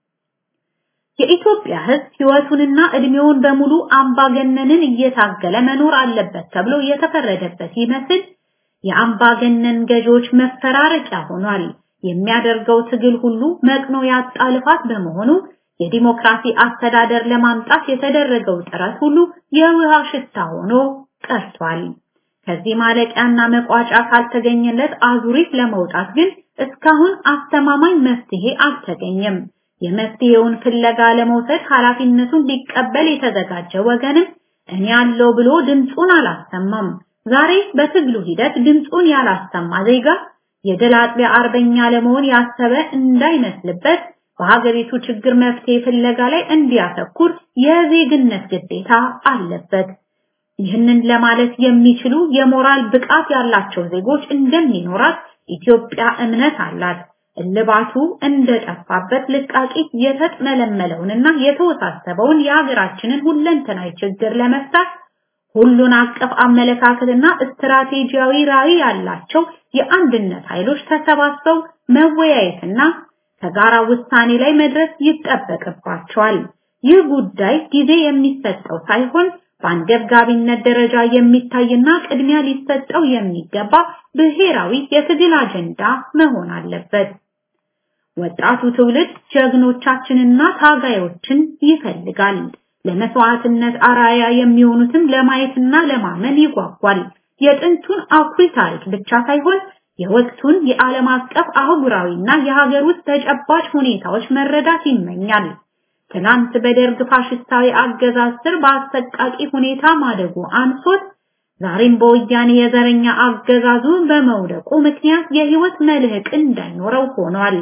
የኢትዮጵያ ህዝብ ህይወቱንና እድሜውን በሙሉ አምባገነንን እየታገለ መኖር አለበት ተብሎ የተፈረደበት ይመስል የአምባገነን ገዢዎች መፈራረቂያ ሆኗል። የሚያደርገው ትግል ሁሉ መቅኖ ያጣ ልፋት በመሆኑ የዲሞክራሲ አስተዳደር ለማምጣት የተደረገው ጥረት ሁሉ የውሃ ሽታ ሆኖ ቀርቷል። ከዚህ ማለቂያና መቋጫ ካልተገኘለት አዙሪት ለመውጣት ግን እስካሁን አስተማማኝ መፍትሄ አልተገኘም። የመፍትሄውን ፍለጋ ለመውሰድ ኃላፊነቱን ሊቀበል የተዘጋጀ ወገንም እኔ ያለው ብሎ ድምፁን አላሰማም። ዛሬ በትግሉ ሂደት ድምፁን ያላሰማ ዜጋ የድል አጥቢያ አርበኛ ለመሆን ያሰበ እንዳይመስልበት በሀገሪቱ ችግር መፍትሄ ፍለጋ ላይ እንዲያተኩር የዜግነት ግዴታ አለበት። ይህንን ለማለት የሚችሉ የሞራል ብቃት ያላቸው ዜጎች እንደሚኖራት ኢትዮጵያ እምነት አላት። እልባቱ እንደጠፋበት ልቃቂት የተጥመለመለውንና የተወሳሰበውን የሀገራችንን ሁለንተናዊ ችግር ለመፍታት ሁሉን አቀፍ አመለካከትና ስትራቴጂያዊ ራዕይ ያላቸው የአንድነት ኃይሎች ተሰባስበው መወያየትና ከጋራ ውሳኔ ላይ መድረስ ይጠበቅባቸዋል። ይህ ጉዳይ ጊዜ የሚሰጠው ሳይሆን በአንገብጋቢነት ደረጃ የሚታይና ቅድሚያ ሊሰጠው የሚገባ ብሔራዊ የትግል አጀንዳ መሆን አለበት። ወጣቱ ትውልድ ጀግኖቻችንና ታጋዮችን ይፈልጋል። ለመስዋዕትነት አራያ የሚሆኑትም ለማየትና ለማመን ይጓጓል። የጥንቱን አኩሪ ታሪክ ብቻ ሳይሆን የወቅቱን የዓለም አቀፍ አህጉራዊና የሀገር ውስጥ ተጨባጭ ሁኔታዎች መረዳት ይመኛል። ትናንት በደርግ ፋሽስታዊ አገዛዝ ስር በአሰቃቂ ሁኔታ ማደጉ አንሶት ዛሬም በወያኔ የዘረኛ አገዛዙ በመውደቁ ምክንያት የህይወት መልህቅ እንዳይኖረው ሆኗል።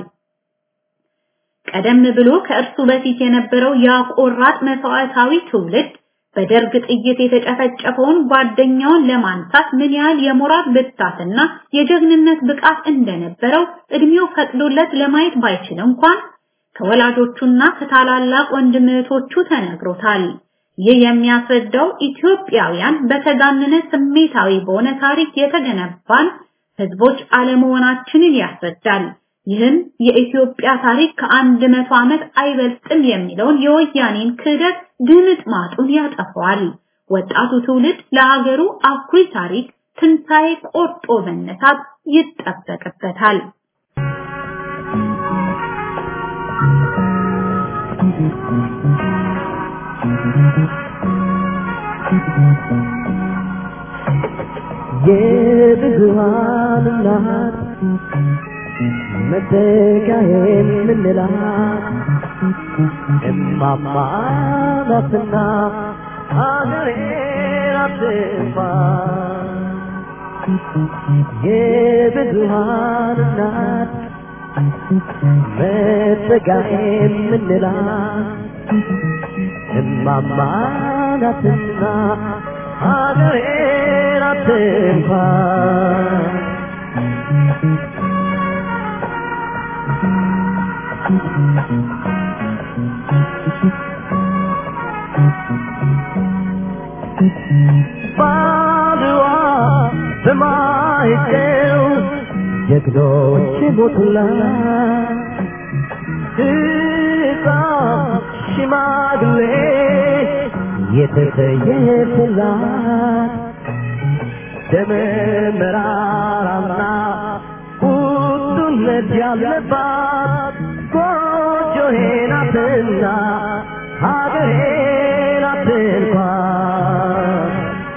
ቀደም ብሎ ከእርሱ በፊት የነበረው ያቆራጥ መስዋዕታዊ ትውልድ በደርግ ጥይት የተጨፈጨፈውን ጓደኛውን ለማንሳት ምን ያህል የሞራል ብርታትና የጀግንነት ብቃት እንደነበረው እድሜው ፈቅዶለት ለማየት ባይችል እንኳን ከወላጆቹና ከታላላቅ ወንድም እህቶቹ ተነግሮታል። ይህ የሚያስረዳው ኢትዮጵያውያን በተጋነነ ስሜታዊ በሆነ ታሪክ የተገነባን ህዝቦች አለመሆናችንን ያስረዳል። ይህም የኢትዮጵያ ታሪክ ከአንድ መቶ ዓመት አይበልጥም የሚለውን የወያኔን ክህደት ድምጥ ማጡን ያጠፋዋል። ወጣቱ ትውልድ ለሀገሩ አኩሪ ታሪክ ትንሣኤ ቆርጦ መነሳት ይጠበቅበታል። የብዙሃን እናት መተካዬን ምንላት እማማ ናትና አገሬን አትጥፋ የብዙሃን እናት መተካዬን ምንላት እማማ ናትና አገሬን አትጥፋ ባድዋ በማይጨው ጀግኖች ሞቱላት ሕፃን ሽማግሌ የተሰየፈላት ደመ መራራና ቁጡነት ያለባት ጎጆዬ ናትና ሀገሬ ናት እንኳን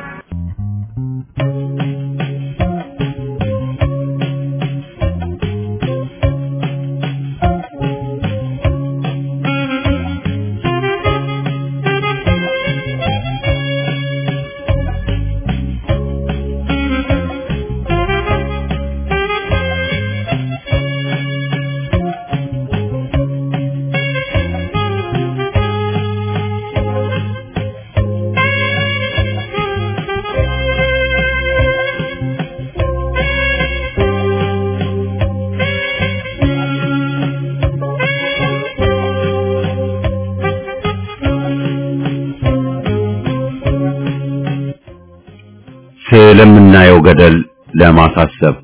ስለምናየው ገደል ለማሳሰብ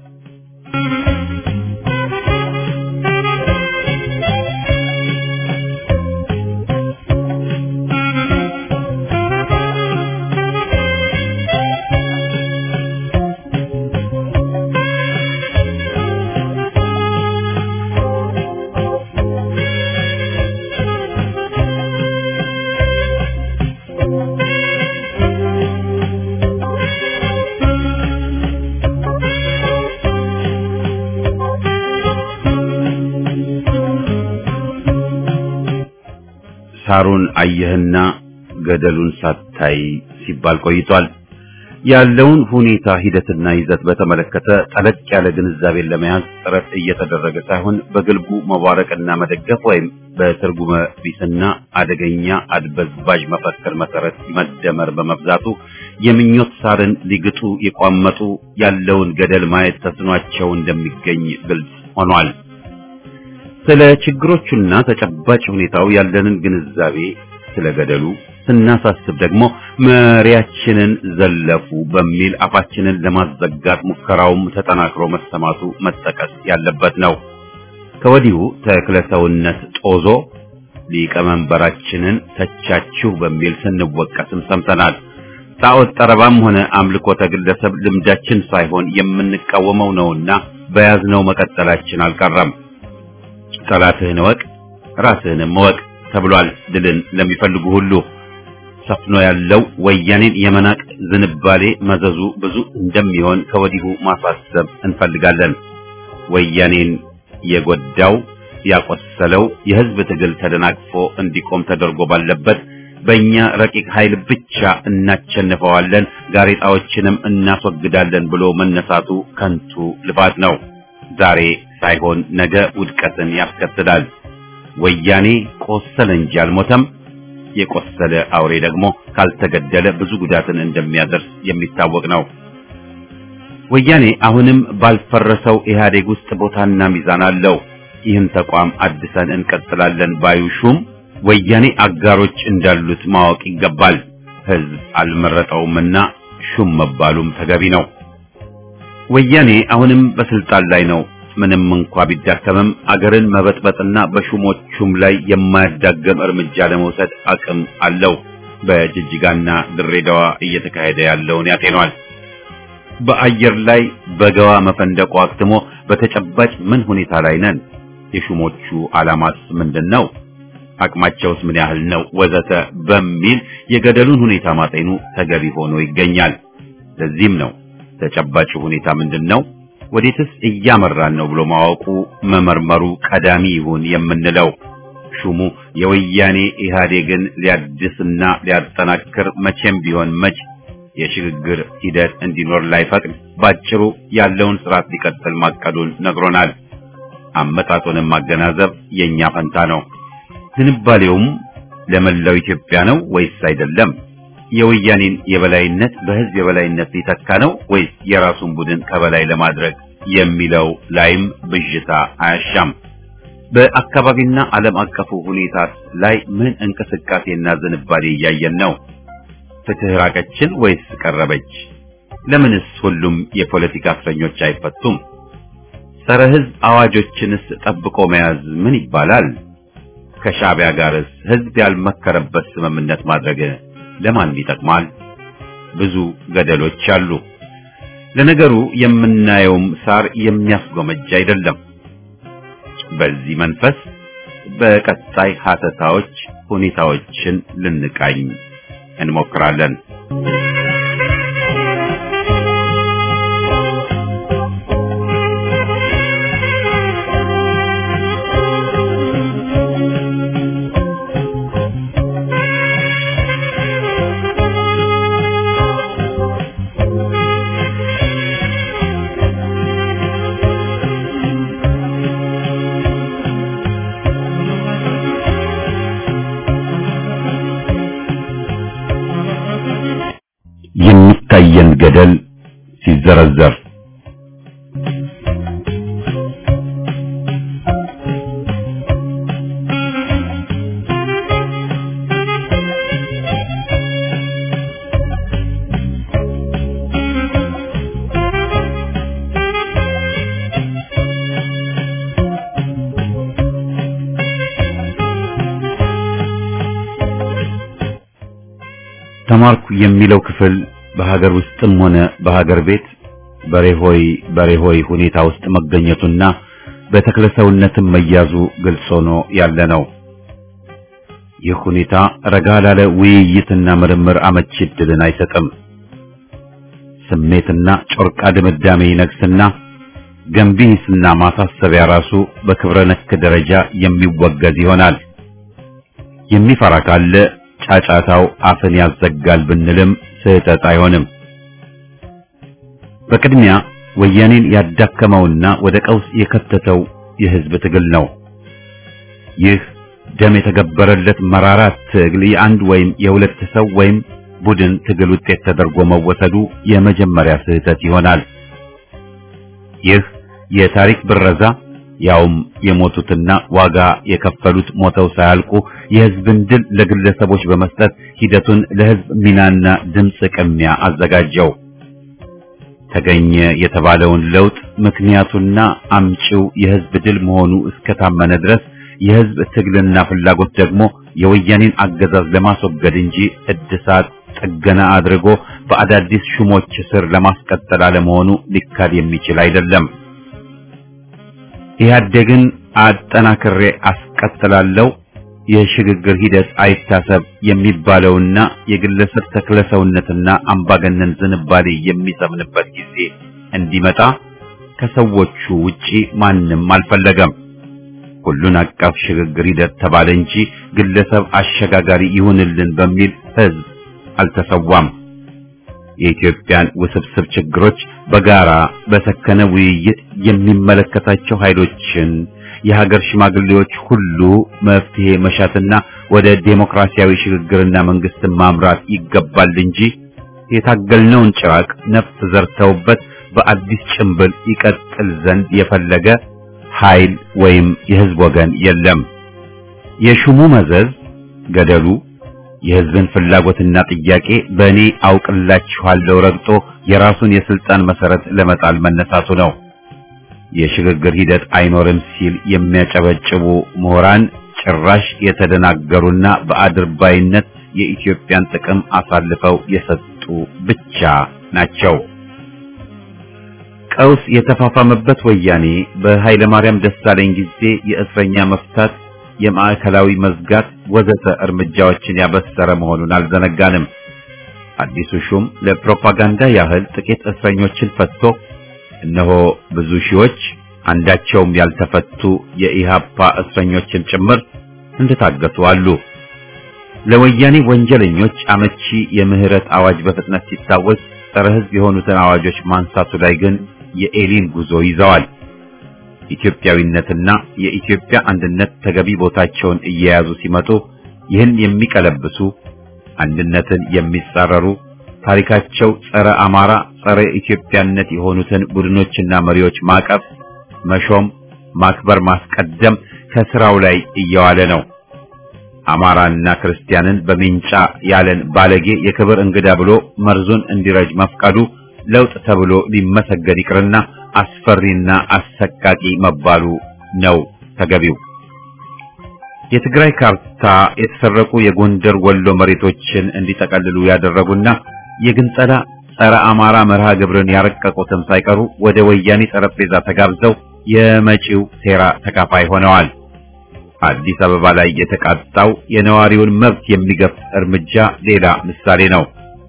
ሳሩን አየህና ገደሉን ሳታይ ሲባል ቆይቷል። ያለውን ሁኔታ ሂደትና ይዘት በተመለከተ ጠለቅ ያለ ግንዛቤን ለመያዝ ጥረት እየተደረገ ሳይሆን በግልቡ መባረቅና መደገፍ ወይም በትርጉመ ቢስና አደገኛ አድበዝባዥ መፈክር መሰረት መደመር በመብዛቱ የምኞት ሳርን ሊግጡ የቋመጡ ያለውን ገደል ማየት ተስኗቸው እንደሚገኝ ግልጽ ሆኗል። ስለ ችግሮቹና ተጨባጭ ሁኔታው ያለንን ግንዛቤ ስለ ገደሉ ስናሳስብ ደግሞ መሪያችንን ዘለፉ በሚል አፋችንን ለማዘጋት ሙከራውም ተጠናክሮ መሰማቱ መጠቀስ ያለበት ነው። ከወዲሁ ተክለሰውነት ጦዞ ሊቀመንበራችንን ተቻችሁ በሚል ስንወቀስም ሰምተናል። ጣዖት ጠረባም ሆነ አምልኮተ ግለሰብ ልምዳችን ሳይሆን የምንቃወመው ነውና በያዝነው መቀጠላችን አልቀረም። ጠላትህን እወቅ ራስህንም እወቅ ተብሏል። ድልን ለሚፈልጉ ሁሉ ሰፍኖ ያለው ወያኔን የመናቅ ዝንባሌ መዘዙ ብዙ እንደሚሆን ከወዲሁ ማሳሰብ እንፈልጋለን። ወያኔን የጎዳው ያቆሰለው የህዝብ ትግል ተደናቅፎ እንዲቆም ተደርጎ ባለበት በእኛ ረቂቅ ኃይል ብቻ እናቸንፈዋለን፣ ጋሬጣዎችንም እናስወግዳለን ብሎ መነሳቱ ከንቱ ልፋት ነው። ዛሬ ሳይሆን ነገ ውድቀትን ያስከትላል። ወያኔ ቆሰለ እንጂ አልሞተም። የቆሰለ አውሬ ደግሞ ካልተገደለ ብዙ ጉዳትን እንደሚያደርስ የሚታወቅ ነው። ወያኔ አሁንም ባልፈረሰው ኢህአዴግ ውስጥ ቦታና ሚዛን አለው። ይህን ተቋም አድሰን እንቀጥላለን ባዩ ሹም ወያኔ አጋሮች እንዳሉት ማወቅ ይገባል። ህዝብ አልመረጠውምና ሹም መባሉም ተገቢ ነው። ወያኔ አሁንም በስልጣን ላይ ነው። ምንም እንኳ ቢዳከምም አገርን መበጥበጥና በሹሞቹም ላይ የማያዳገም እርምጃ ለመውሰድ አቅም አለው። በጅጅጋና ድሬዳዋ እየተካሄደ ያለውን ያጤኗል። በአየር ላይ በገዋ መፈንደቁ አክትሞ በተጨባጭ ምን ሁኔታ ላይ ነን? የሹሞቹ ዓላማስ ምንድን ነው? አቅማቸውስ ምን ያህል ነው? ወዘተ በሚል የገደሉን ሁኔታ ማጤኑ ተገቢ ሆኖ ይገኛል። ለዚህም ነው ተጨባጭ ሁኔታ ምንድን ነው ወዴትስ እያመራን ነው ብሎ ማወቁ መመርመሩ ቀዳሚ ይሁን የምንለው። ሹሙ የወያኔ ኢህአዴግን ሊያድስና ሊያጠናክር መቼም ቢሆን መች የሽግግር ሂደት እንዲኖር ላይፈቅድ ባጭሩ ያለውን ስርዓት ሊቀጥል ማቀዱን ነግሮናል። አመጣጡንም ማገናዘብ የኛ ፈንታ ነው። ዝንባሌውም ለመላው ኢትዮጵያ ነው ወይስ አይደለም? የወያኔን የበላይነት በህዝብ የበላይነት ሊተካ ነው ወይስ የራሱን ቡድን ከበላይ ለማድረግ የሚለው ላይም ብዥታ አያሻም። በአካባቢና ዓለም አቀፉ ሁኔታ ላይ ምን እንቅስቃሴና ዝንባሌ እያየን ነው? ፍትህ ራቀችን ወይስ ቀረበች? ለምንስ ሁሉም የፖለቲካ እስረኞች አይፈቱም? ጸረ ሕዝብ አዋጆችንስ ጠብቆ መያዝ ምን ይባላል? ከሻዕቢያ ጋርስ ሕዝብ ያልመከረበት ስምምነት ማድረግ ለማን ይጠቅማል? ብዙ ገደሎች አሉ። ለነገሩ የምናየውም ሳር የሚያስጎመጅ አይደለም። በዚህ መንፈስ በቀጣይ ሀተታዎች ሁኔታዎችን ልንቃኝ እንሞክራለን። የሚታየን ገደል ሲዘረዘር ተማርኩ የሚለው ክፍል በሀገር ውስጥም ሆነ በሀገር ቤት በሬሆይ በሬሆይ ሁኔታ ውስጥ መገኘቱና በተክለሰውነትም መያዙ ግልጽ ሆኖ ያለ ነው። ይህ ሁኔታ ረጋ ላለ ውይይትና ምርምር አመቺ ዕድልን አይሰጥም። ስሜትና ጮርቃ ድምዳሜ ይነግስና ገንቢ ሂስና ማሳሰቢያ ራሱ በክብረ ነክ ደረጃ የሚወገዝ ይሆናል። የሚፈራ ካለ ጫጫታው አፍን ያዘጋል ብንልም ስህተት አይሆንም። በቅድሚያ ወያኔን ያዳከመውና ወደ ቀውስ የከተተው የህዝብ ትግል ነው። ይህ ደም የተገበረለት መራራ ትግል የአንድ ወይም የሁለት ሰው ወይም ቡድን ትግል ውጤት ተደርጎ መወሰዱ የመጀመሪያ ስህተት ይሆናል። ይህ የታሪክ ብረዛ ያውም የሞቱትና ዋጋ የከፈሉት ሞተው ሳያልቁ የህዝብን ድል ለግለሰቦች በመስጠት ሂደቱን ለህዝብ ሚናና ድምፅ ቅሚያ አዘጋጀው። ተገኘ የተባለውን ለውጥ ምክንያቱና አምጪው የህዝብ ድል መሆኑ እስከታመነ ድረስ የህዝብ ትግልና ፍላጎት ደግሞ የወያኔን አገዛዝ ለማስወገድ እንጂ እድሳት ጥገና አድርጎ በአዳዲስ ሹሞች ስር ለማስቀጠል አለመሆኑ ሊካድ የሚችል አይደለም። ኢህአዴግን አጠናክሬ አስቀጥላለሁ የሽግግር ሂደት አይታሰብ የሚባለውና የግለሰብ ተክለሰውነትና አምባገነን ዝንባሌ የሚሰምንበት ጊዜ እንዲመጣ ከሰዎቹ ውጪ ማንም አልፈለገም። ሁሉን አቀፍ ሽግግር ሂደት ተባለ እንጂ ግለሰብ አሸጋጋሪ ይሁንልን በሚል ህዝብ አልተሰዋም። የኢትዮጵያን ውስብስብ ችግሮች በጋራ በሰከነ ውይይት የሚመለከታቸው ኃይሎችን የሀገር ሽማግሌዎች ሁሉ መፍትሄ መሻትና ወደ ዴሞክራሲያዊ ሽግግርና መንግስትን ማምራት ይገባል እንጂ የታገልነውን ጭራቅ ነፍስ ዘርተውበት በአዲስ ጭንብል ይቀጥል ዘንድ የፈለገ ኃይል ወይም የህዝብ ወገን የለም። የሹሙ መዘዝ ገደሉ የህዝብን ፍላጎትና ጥያቄ በእኔ አውቅላችኋለሁ ረግጦ የራሱን የስልጣን መሰረት ለመጣል መነሳቱ ነው። የሽግግር ሂደት አይኖርም ሲል የሚያጨበጭቡ ምሁራን ጭራሽ የተደናገሩና በአድርባይነት የኢትዮጵያን ጥቅም አሳልፈው የሰጡ ብቻ ናቸው። ቀውስ የተፋፋመበት ወያኔ በኃይለ ማርያም ደሳለኝ ጊዜ የእስረኛ መፍታት፣ የማዕከላዊ መዝጋት ወዘተ እርምጃዎችን ያበሰረ መሆኑን አልዘነጋንም። አዲሱ ሹም ለፕሮፓጋንዳ ያህል ጥቂት እስረኞችን ፈትቶ እነሆ ብዙ ሺዎች አንዳቸውም ያልተፈቱ የኢሃፓ እስረኞችን ጭምር እንደታገቱ አሉ። ለወያኔ ወንጀለኞች አመቺ የምህረት አዋጅ በፍጥነት ሲታወጅ ጸረ ሕዝብ የሆኑትን አዋጆች ማንሳቱ ላይ ግን የኤሊን ጉዞ ይዘዋል። ኢትዮጵያዊነትና የኢትዮጵያ አንድነት ተገቢ ቦታቸውን እየያዙ ሲመጡ ይህን የሚቀለብሱ አንድነትን የሚጻረሩ ታሪካቸው ጸረ አማራ፣ ጸረ ኢትዮጵያነት የሆኑትን ቡድኖችና መሪዎች ማቀፍ፣ መሾም፣ ማክበር፣ ማስቀደም ከስራው ላይ እየዋለ ነው። አማራና ክርስቲያንን በሚንጫ ያለን ባለጌ የክብር እንግዳ ብሎ መርዙን እንዲረጅ መፍቀዱ ለውጥ ተብሎ ሊመሰገን ይቅርና አስፈሪና አሰቃቂ መባሉ ነው ተገቢው። የትግራይ ካርታ የተሰረቁ የጎንደር ወሎ መሬቶችን እንዲጠቀልሉ ያደረጉና የግንጸላ ጸረ አማራ መርሃ ግብርን ያረቀቁትም ሳይቀሩ ወደ ወያኔ ጠረጴዛ ተጋብዘው የመጪው ሴራ ተካፋይ ሆነዋል። አዲስ አበባ ላይ የተቃጣው የነዋሪውን መብት የሚገፍ እርምጃ ሌላ ምሳሌ ነው።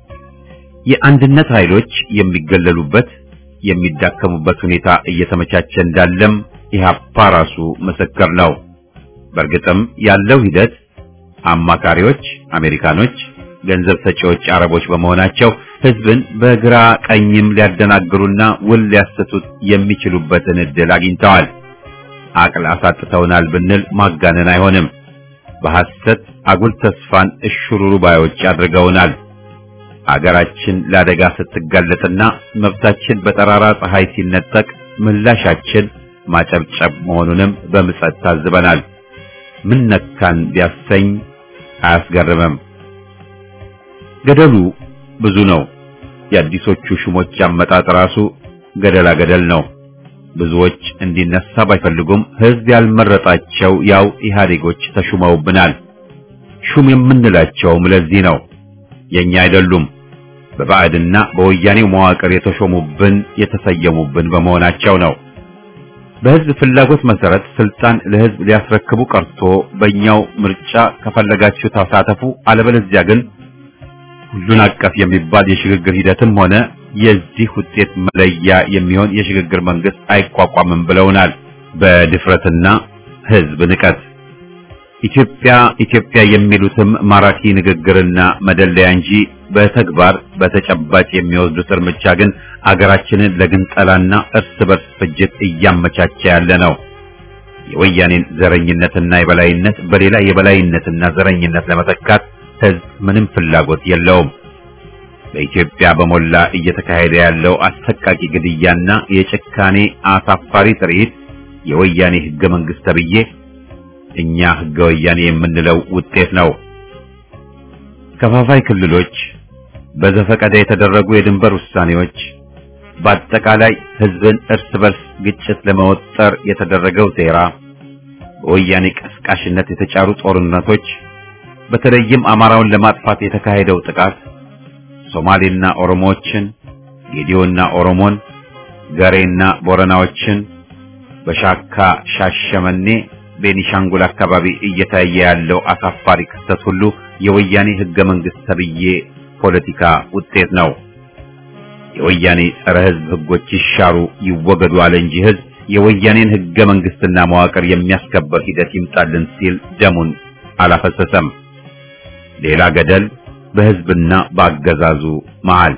የአንድነት ኃይሎች የሚገለሉበት የሚዳከሙበት ሁኔታ እየተመቻቸ እንዳለም ኢህአፓ ራሱ ምስክር ነው። በእርግጥም ያለው ሂደት አማካሪዎች አሜሪካኖች፣ ገንዘብ ሰጪዎች አረቦች በመሆናቸው ህዝብን በግራ ቀኝም ሊያደናግሩና ውል ሊያሰቱት የሚችሉበትን እድል አግኝተዋል። አቅል አሳጥተውናል ብንል ማጋነን አይሆንም። በሐሰት አጉል ተስፋን እሽሩሩ ባዮች አድርገውናል። አገራችን ለአደጋ ስትጋለጥና መብታችን በጠራራ ፀሐይ ሲነጠቅ ምላሻችን ማጨብጨብ መሆኑንም በምጸት ታዝበናል። ምን ነካን ቢያሰኝ አያስገርምም። ገደሉ ብዙ ነው። የአዲሶቹ ሹሞች አመጣጥ ራሱ ገደላ ገደል ነው። ብዙዎች እንዲነሳ ባይፈልጉም ህዝብ ያልመረጣቸው ያው ኢህአዴጎች ተሹመውብናል። ሹም የምንላቸውም ለዚህ ነው። የኛ አይደሉም። በባዕድና በወያኔው መዋቅር የተሾሙብን የተሰየሙብን በመሆናቸው ነው። በህዝብ ፍላጎት መሰረት ስልጣን ለህዝብ ሊያስረክቡ ቀርቶ በእኛው ምርጫ ከፈለጋችሁ ተሳተፉ፣ አለበለዚያ ግን ሁሉን አቀፍ የሚባል የሽግግር ሂደትም ሆነ የዚህ ውጤት መለያ የሚሆን የሽግግር መንግስት አይቋቋምም ብለውናል። በድፍረትና ህዝብ ንቀት ኢትዮጵያ ኢትዮጵያ የሚሉትም ማራኪ ንግግርና መደለያ እንጂ በተግባር በተጨባጭ የሚወስዱት እርምጃ ግን አገራችንን ለግንጠላና እርስ በርስ ፍጅት እያመቻቸ ያለ ነው። የወያኔን ዘረኝነትና የበላይነት በሌላ የበላይነትና ዘረኝነት ለመተካት ህዝብ ምንም ፍላጎት የለውም። በኢትዮጵያ በሞላ እየተካሄደ ያለው አሰቃቂ ግድያና የጭካኔ አሳፋሪ ትርኢት የወያኔ ህገ መንግስት ተብዬ እኛ ህገ ወያኔ የምንለው ውጤት ነው። ከፋፋይ ክልሎች፣ በዘፈቀደ የተደረጉ የድንበር ውሳኔዎች፣ በአጠቃላይ ህዝብን እርስ በርስ ግጭት ለመወጠር የተደረገው ሴራ፣ በወያኔ ቀስቃሽነት የተጫሩ ጦርነቶች፣ በተለይም አማራውን ለማጥፋት የተካሄደው ጥቃት ሶማሌና ኦሮሞዎችን፣ ጌዲዮና ኦሮሞን፣ ገሬና ቦረናዎችን በሻካ ሻሸመኔ ቤኒሻንጉል አካባቢ እየታየ ያለው አሳፋሪ ክስተት ሁሉ የወያኔ ህገ መንግስት ተብዬ ፖለቲካ ውጤት ነው። የወያኔ ጸረ ህዝብ ህጎች ይሻሩ ይወገዱ አለ እንጂ ህዝብ የወያኔን ህገ መንግስትና መዋቅር የሚያስከበር ሂደት ይምጣልን ሲል ደሙን አላፈሰሰም። ሌላ ገደል በህዝብና በአገዛዙ መሃል።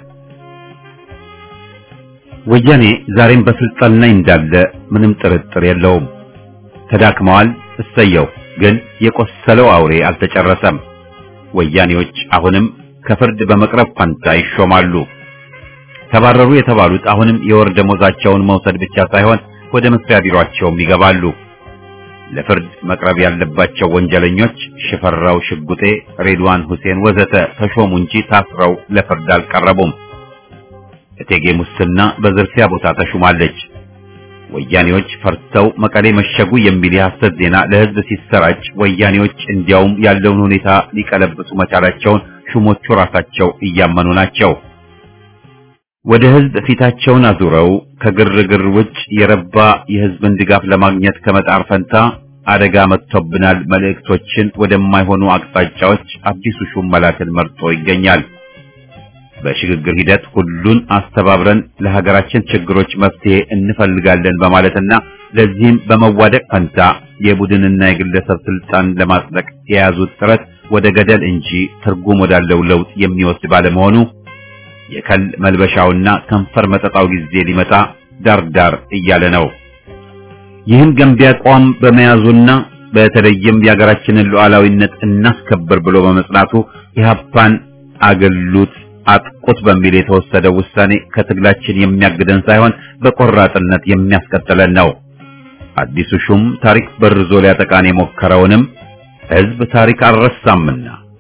ወያኔ ዛሬም በስልጣን ላይ እንዳለ ምንም ጥርጥር የለውም። ተዳክመዋል። እሰየው። ግን የቆሰለው አውሬ አልተጨረሰም። ወያኔዎች አሁንም ከፍርድ በመቅረብ ፈንታ ይሾማሉ። ተባረሩ የተባሉት አሁንም የወር ደሞዛቸውን መውሰድ ብቻ ሳይሆን ወደ መስሪያ ቢሮአቸውም ይገባሉ። ለፍርድ መቅረብ ያለባቸው ወንጀለኞች ሽፈራው ሽጉጤ፣ ሬድዋን ሁሴን ወዘተ ተሾሙ እንጂ ታስረው ለፍርድ አልቀረቡም። እቴጌ ሙስና በዝርፊያ ቦታ ተሹማለች። ወያኔዎች ፈርተው መቀሌ መሸጉ የሚል የሐሰት ዜና ለህዝብ ሲሰራጭ ወያኔዎች እንዲያውም ያለውን ሁኔታ ሊቀለብሱ መቻላቸውን ሹሞቹ ራሳቸው እያመኑ ናቸው። ወደ ህዝብ ፊታቸውን አዙረው ከግርግር ውጭ የረባ የህዝብን ድጋፍ ለማግኘት ከመጣር ፈንታ አደጋ መጥቶብናል መልእክቶችን ወደማይሆኑ አቅጣጫዎች አዲሱ ሹም መላክን መርጦ ይገኛል። በሽግግር ሂደት ሁሉን አስተባብረን ለሀገራችን ችግሮች መፍትሄ እንፈልጋለን በማለትና ለዚህም በመዋደቅ ፈንታ የቡድንና የግለሰብ ስልጣን ለማጽደቅ የያዙት ጥረት ወደ ገደል እንጂ ትርጉም ወዳለው ለውጥ የሚወስድ ባለመሆኑ የከል መልበሻውና ከንፈር መጠጣው ጊዜ ሊመጣ ዳርዳር እያለ ነው። ይህን ገንቢ አቋም በመያዙና በተለይም የሀገራችንን ሉዓላዊነት እናስከብር ብሎ በመጽናቱ ኢህአፓን አገሉት አጥቁት በሚል የተወሰደው ውሳኔ ከትግላችን የሚያግደን ሳይሆን በቆራጥነት የሚያስቀጥለን ነው። አዲሱ ሹም ታሪክ በርዞ ሊያጠቃን የሞከረውንም ህዝብ ታሪክ አልረሳምና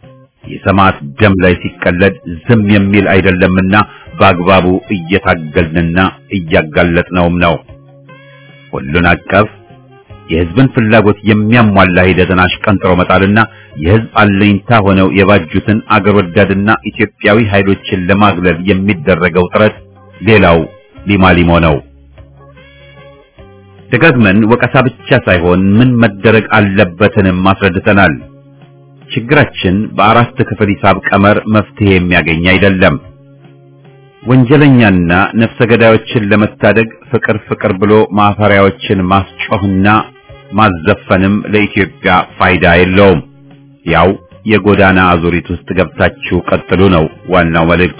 የሰማዕት ደም ላይ ሲቀለድ ዝም የሚል አይደለምና በአግባቡ እየታገልንና እያጋለጥነውም ነው። ሁሉን አቀፍ የህዝብን ፍላጎት የሚያሟላ ሂደትን አሽቀንጥሮ መጣልና የህዝብ አለኝታ ሆነው የባጁትን አገር ወዳድና ኢትዮጵያዊ ኃይሎችን ለማግለል የሚደረገው ጥረት ሌላው ሊማሊሞ ነው። ደጋግመን ወቀሳ ብቻ ሳይሆን ምን መደረግ አለበትንም አስረድተናል። ችግራችን በአራት ክፍል ሂሳብ ቀመር መፍትሄ የሚያገኝ አይደለም። ወንጀለኛና ነፍሰ ገዳዮችን ለመታደግ ፍቅር ፍቅር ብሎ ማፈሪያዎችን ማስጮህና ማዘፈንም ለኢትዮጵያ ፋይዳ የለውም። ያው የጎዳና አዙሪት ውስጥ ገብታችሁ ቀጥሉ ነው ዋናው መልእክቱ።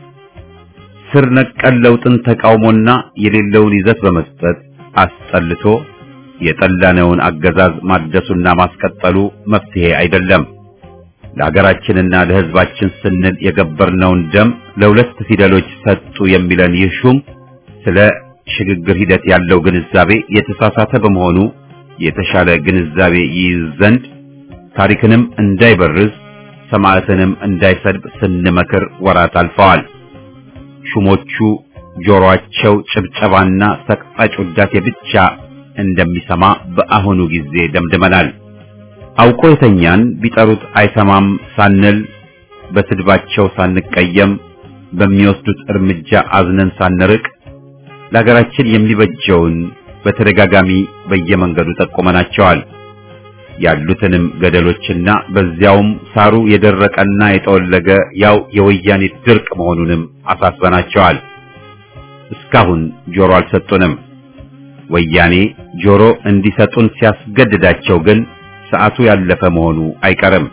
ስር ነቀል ለውጥን ተቃውሞና የሌለውን ይዘት በመስጠት አስጠልቶ የጠላነውን አገዛዝ ማደሱና ማስቀጠሉ መፍትሄ አይደለም። ለሀገራችንና ለሕዝባችን ስንል የገበርነውን ደም ለሁለት ፊደሎች ሰጡ የሚለን ይህ ሹም ስለ ሽግግር ሂደት ያለው ግንዛቤ የተሳሳተ በመሆኑ የተሻለ ግንዛቤ ይይዝ ዘንድ ታሪክንም እንዳይበርዝ ሰማዕትንም እንዳይሰድብ ስንመክር ወራት አልፈዋል። ሹሞቹ ጆሮአቸው ጭብጨባና ሰቅጣጭ ውዳሴ ብቻ እንደሚሰማ በአሁኑ ጊዜ ደምድመናል። አውቆ የተኛን ቢጠሩት አይሰማም ሳንል በስድባቸው ሳንቀየም በሚወስዱት እርምጃ አዝነን ሳንርቅ ለሀገራችን የሚበጀውን በተደጋጋሚ በየመንገዱ ጠቁመናቸዋል። ያሉትንም ገደሎችና በዚያውም ሳሩ የደረቀና የጠወለገ ያው የወያኔ ድርቅ መሆኑንም አሳስበናቸዋል። እስካሁን ጆሮ አልሰጡንም። ወያኔ ጆሮ እንዲሰጡን ሲያስገድዳቸው ግን ሰዓቱ ያለፈ መሆኑ አይቀርም።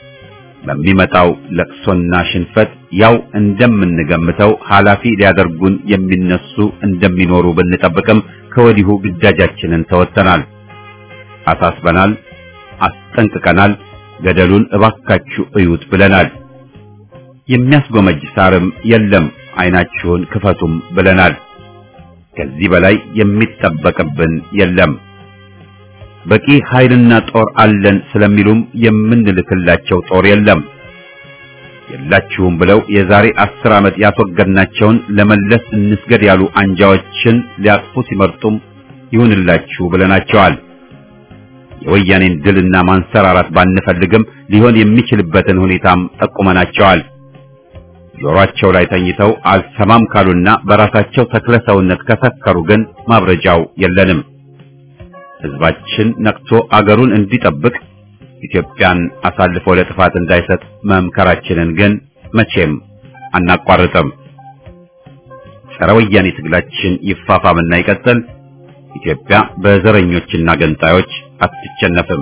በሚመጣው ለቅሶና ሽንፈት ያው እንደምንገምተው ኃላፊ ሊያደርጉን የሚነሱ እንደሚኖሩ ብንጠብቅም ከወዲሁ ግዳጃችንን ተወጥተናል፣ አሳስበናል፣ አስጠንቅቀናል። ገደሉን እባካችሁ እዩት ብለናል። የሚያስጎመጅ ሳርም የለም፣ አይናችሁን ክፈቱም ብለናል። ከዚህ በላይ የሚጠበቅብን የለም። በቂ ኃይልና ጦር አለን ስለሚሉም የምንልክላቸው ጦር የለም። የላችሁም ብለው የዛሬ አስር ዓመት ያስወገድናቸውን ለመለስ እንስገድ ያሉ አንጃዎችን ሊያቅፉ ሲመርጡም ይሁንላችሁ ብለናቸዋል። የወያኔን ድልና ማንሰራራት ባንፈልግም ሊሆን የሚችልበትን ሁኔታም ጠቁመናቸዋል። ጆሮአቸው ላይ ተኝተው አልሰማም ካሉና በራሳቸው ተክለ ሰውነት ከሰከሩ ግን ማብረጃው የለንም። ሕዝባችን ነቅቶ አገሩን እንዲጠብቅ ኢትዮጵያን አሳልፎ ለጥፋት እንዳይሰጥ መምከራችንን ግን መቼም አናቋርጥም። ጸረ ወያኔ ትግላችን ይፋፋምና ይቀጥል። ኢትዮጵያ በዘረኞችና ገንጣዮች አትቸነፍም።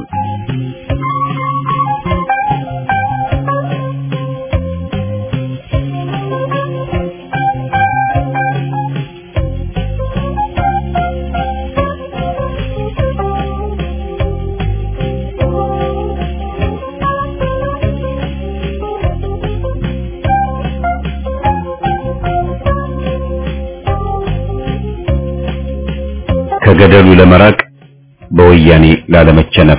ከገደሉ ለመራቅ በወያኔ ላለመቸነፍ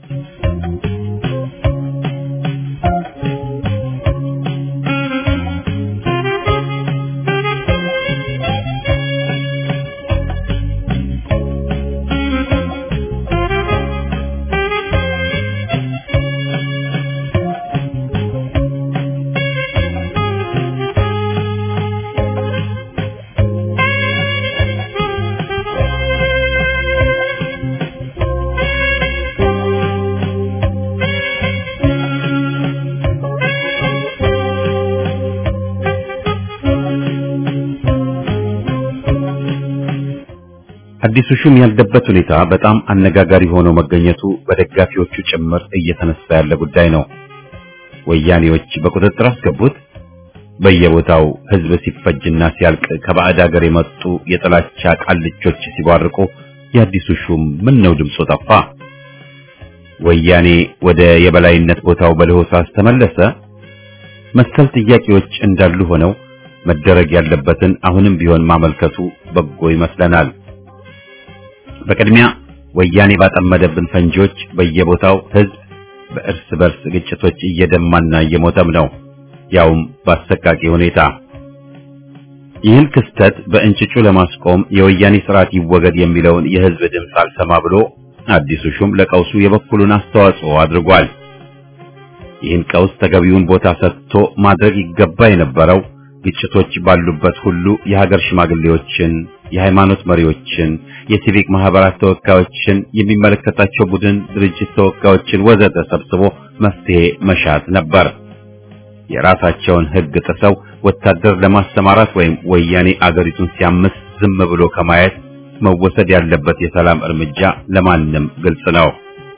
አዲሱ ሹም ያለበት ሁኔታ በጣም አነጋጋሪ ሆኖ መገኘቱ በደጋፊዎቹ ጭምር እየተነሳ ያለ ጉዳይ ነው። ወያኔዎች በቁጥጥር አስገቡት። በየቦታው ሕዝብ ሲፈጅና ሲያልቅ ከባዕድ ሀገር የመጡ የጥላቻ ቃልቾች ሲቧርቁ የአዲሱ ሹም ምን ነው ድምፁ ጠፋ? ወያኔ ወደ የበላይነት ቦታው በለሆሳስ ተመለሰ? መሰል ጥያቄዎች እንዳሉ ሆነው መደረግ ያለበትን አሁንም ቢሆን ማመልከቱ በጎ ይመስለናል። በቅድሚያ ወያኔ ባጠመደብን ፈንጂዎች በየቦታው ሕዝብ በእርስ በርስ ግጭቶች እየደማና እየሞተም ነው፣ ያውም በአሰቃቂ ሁኔታ። ይህን ክስተት በእንጭጩ ለማስቆም የወያኔ ስርዓት ይወገድ የሚለውን የህዝብ ድምፅ አልሰማ ብሎ አዲሱ ሹም ለቀውሱ የበኩሉን አስተዋጽኦ አድርጓል። ይህን ቀውስ ተገቢውን ቦታ ሰጥቶ ማድረግ ይገባ የነበረው ግጭቶች ባሉበት ሁሉ የሀገር ሽማግሌዎችን፣ የሃይማኖት መሪዎችን፣ የሲቪክ ማህበራት ተወካዮችን፣ የሚመለከታቸው ቡድን ድርጅት ተወካዮችን ወዘተ ሰብስቦ መፍትሄ መሻት ነበር። የራሳቸውን ህግ ጥሰው ወታደር ለማሰማራት ወይም ወያኔ አገሪቱን ሲያምስ ዝም ብሎ ከማየት መወሰድ ያለበት የሰላም እርምጃ ለማንም ግልጽ ነው።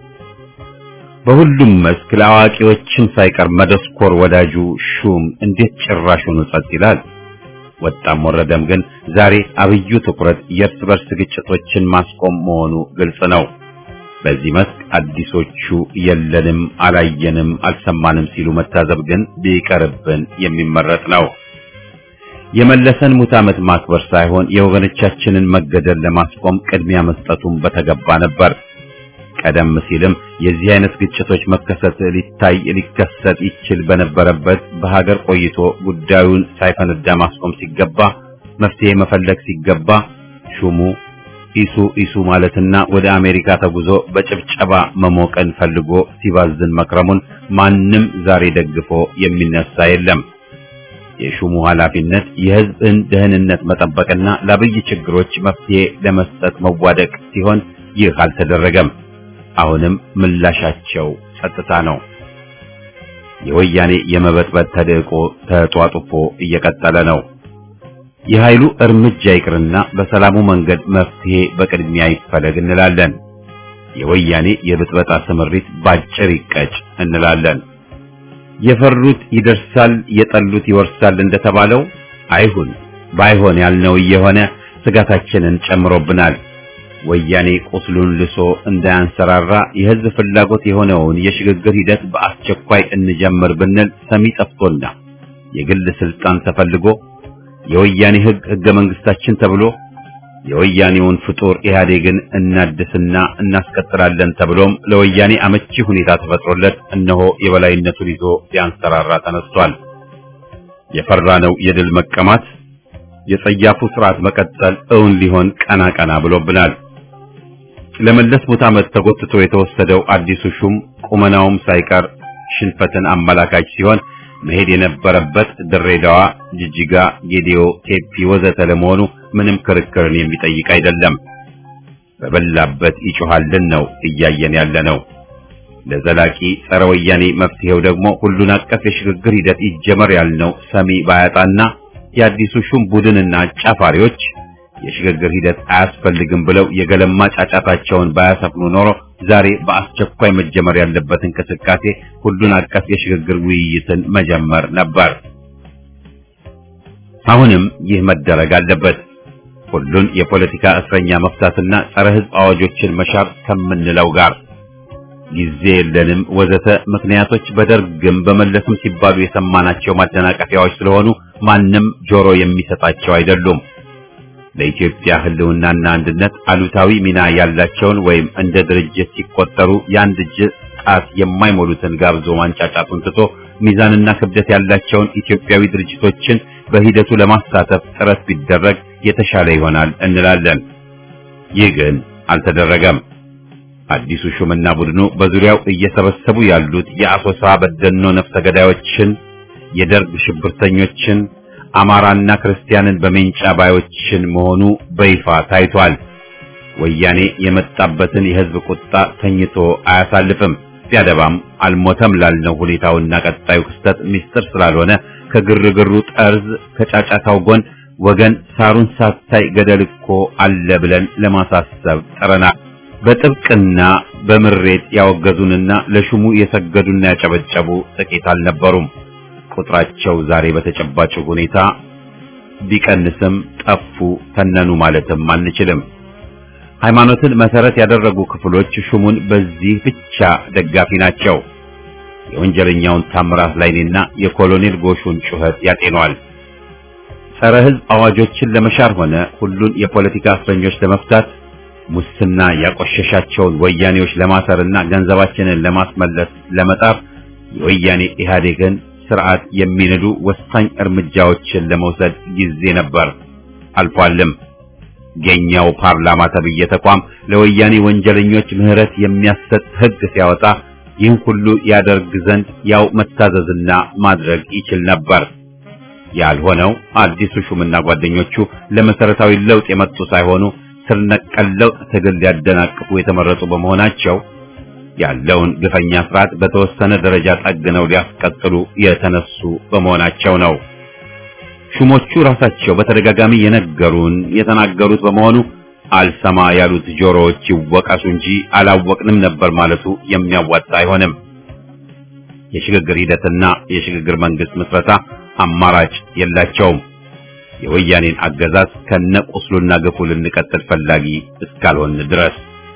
በሁሉም መስክ ለአዋቂዎችም ሳይቀር መደስኮር ወዳጁ ሹም እንዴት ጭራሹን ጸጥ ይላል? ወጣም ወረደም ግን ዛሬ አብዩ ትኩረት የእርስ በርስ ግጭቶችን ማስቆም መሆኑ ግልጽ ነው። በዚህ መስክ አዲሶቹ የለንም፣ አላየንም፣ አልሰማንም ሲሉ መታዘብ ግን ቢቀርብን የሚመረጥ ነው። የመለሰን ሙት ዓመት ማክበር ሳይሆን የወገኖቻችንን መገደል ለማስቆም ቅድሚያ መስጠቱን በተገባ ነበር። ቀደም ሲልም የዚህ አይነት ግጭቶች መከሰት ሊታይ ሊከሰት ይችል በነበረበት በሀገር ቆይቶ ጉዳዩን ሳይፈነዳ ማስቆም ሲገባ መፍትሄ መፈለግ ሲገባ ሹሙ ኢሱ ኢሱ ማለትና ወደ አሜሪካ ተጉዞ በጭብጨባ መሞቀን ፈልጎ ሲባዝን መክረሙን ማንም ዛሬ ደግፎ የሚነሳ የለም። የሹሙ ኃላፊነት የሕዝብን ደህንነት መጠበቅና ለአብይ ችግሮች መፍትሄ ለመስጠት መዋደቅ ሲሆን ይህ አልተደረገም። አሁንም ምላሻቸው ጸጥታ ነው። የወያኔ የመበጥበጥ ተደቆ ተጧጡፎ እየቀጠለ ነው። የኃይሉ እርምጃ ይቅርና በሰላሙ መንገድ መፍትሄ በቅድሚያ ይፈለግ እንላለን። የወያኔ የብጥበጣ ስምሪት ባጭር ይቀጭ እንላለን። የፈሩት ይደርሳል፣ የጠሉት ይወርሳል እንደተባለው አይሁን። ባይሆን ያልነው እየሆነ ስጋታችንን ጨምሮብናል። ወያኔ ቁስሉን ልሶ እንዳያንሰራራ የህዝብ ፍላጎት የሆነውን የሽግግር ሂደት በአስቸኳይ እንጀምር ብንል ሰሚ ጠፍቶና የግል ስልጣን ተፈልጎ የወያኔ ህግ ህገ መንግስታችን ተብሎ የወያኔውን ፍጡር ኢህአዴግን እናድስና እናስቀጥላለን ተብሎም ለወያኔ አመቺ ሁኔታ ተፈጥሮለት እነሆ የበላይነቱን ይዞ ሊያንሰራራ ተነስቷል። የፈራነው የድል መቀማት የጸያፉ ስርዓት መቀጠል እውን ሊሆን ቀና ቀና ብሎብናል። ለመለስ ሙት ዓመት ተጎትቶ የተወሰደው አዲሱ ሹም ቁመናውም ሳይቀር ሽንፈትን አመላካች ሲሆን መሄድ የነበረበት ድሬዳዋ፣ ጅጅጋ፣ ጌዲዮ፣ ቴፒ ወዘተ ለመሆኑ ምንም ክርክርን የሚጠይቅ አይደለም። በበላበት ይጮሃልን ነው እያየን ያለ ነው። ለዘላቂ ጸረ ወያኔ መፍትሄው ደግሞ ሁሉን አቀፍ የሽግግር ሂደት ይጀመር ያልነው ሰሚ ባያጣና የአዲሱ ሹም ቡድንና አጫፋሪዎች የሽግግር ሂደት አያስፈልግም ብለው የገለማ ጫጫታቸውን ባያሰፍኑ ኖሮ ዛሬ በአስቸኳይ መጀመር ያለበት እንቅስቃሴ ሁሉን አቀፍ የሽግግር ውይይትን መጀመር ነበር። አሁንም ይህ መደረግ አለበት። ሁሉን የፖለቲካ እስረኛ መፍታትና ጸረ ሕዝብ አዋጆችን መሻር ከምንለው ጋር ጊዜ የለንም ወዘተ ምክንያቶች በደርግም በመለስም ሲባሉ የሰማናቸው ማደናቀፊያዎች ስለሆኑ ማንም ጆሮ የሚሰጣቸው አይደሉም። ለኢትዮጵያ ሕልውናና አንድነት አሉታዊ ሚና ያላቸውን ወይም እንደ ድርጅት ሲቆጠሩ የአንድ እጅ ጣት የማይሞሉትን ጋብዞ ማንጫጫቱን ትቶ ሚዛንና ክብደት ያላቸውን ኢትዮጵያዊ ድርጅቶችን በሂደቱ ለማሳተፍ ጥረት ቢደረግ የተሻለ ይሆናል እንላለን። ይህ ግን አልተደረገም። አዲሱ ሹምና ቡድኑ በዙሪያው እየሰበሰቡ ያሉት የአሶሳ በደኖ ነፍሰ ገዳዮችን፣ የደርግ ሽብርተኞችን፣ አማራና ክርስቲያንን በሜንጫ ባዮችን መሆኑ በይፋ ታይቷል። ወያኔ የመጣበትን የሕዝብ ቁጣ ተኝቶ አያሳልፍም። ቢያደባም አልሞተም ላልነው ሁኔታውና ቀጣዩ ክስተት ምስጢር ስላልሆነ ከግርግሩ ጠርዝ ከጫጫታው ጎን ወገን ሳሩን ሳታይ ገደል እኮ አለ ብለን ለማሳሰብ ጥረናል። በጥብቅና በምሬት ያወገዙንና ለሹሙ የሰገዱና ያጨበጨቡ ጥቂት አልነበሩም። ቁጥራቸው ዛሬ በተጨባጭ ሁኔታ ቢቀንስም ጠፉ፣ ተነኑ ማለትም አንችልም። ሃይማኖትን መሰረት ያደረጉ ክፍሎች ሹሙን በዚህ ብቻ ደጋፊ ናቸው። የወንጀለኛውን ታምራት ላይኔና የኮሎኔል ጎሹን ጩኸት ያጤኗል። ጸረ ሕዝብ አዋጆችን ለመሻር ሆነ ሁሉን የፖለቲካ እስረኞች ለመፍታት ሙስና ያቆሸሻቸውን ወያኔዎች ለማሰርና ገንዘባችንን ለማስመለስ ለመጣር የወያኔ ኢህአዴግን ስርዓት የሚንዱ ወሳኝ እርምጃዎችን ለመውሰድ ጊዜ ነበር፣ አልፏልም። የኛው ፓርላማ ተብዬ ተቋም ለወያኔ ወንጀለኞች ምህረት የሚያሰጥ ሕግ ሲያወጣ ይህን ሁሉ ያደርግ ዘንድ ያው መታዘዝና ማድረግ ይችል ነበር። ያልሆነው አዲሱ ሹምና ጓደኞቹ ለመሰረታዊ ለውጥ የመጡ ሳይሆኑ ስር ነቀል ለውጥ ትግል ሊያደናቅፉ የተመረጡ በመሆናቸው ያለውን ግፈኛ ስርዓት በተወሰነ ደረጃ ጠግነው ሊያስቀጥሉ የተነሱ በመሆናቸው ነው። ሹሞቹ ራሳቸው በተደጋጋሚ የነገሩን የተናገሩት በመሆኑ አልሰማ ያሉት ጆሮዎች ይወቀሱ እንጂ አላወቅንም ነበር ማለቱ የሚያዋጣ አይሆንም። የሽግግር ሂደትና የሽግግር መንግስት ምስረታ አማራጭ የላቸውም። የወያኔን አገዛዝ ከነቁስሉና ግፉ ልንቀጥል ፈላጊ እስካልሆን ድረስ።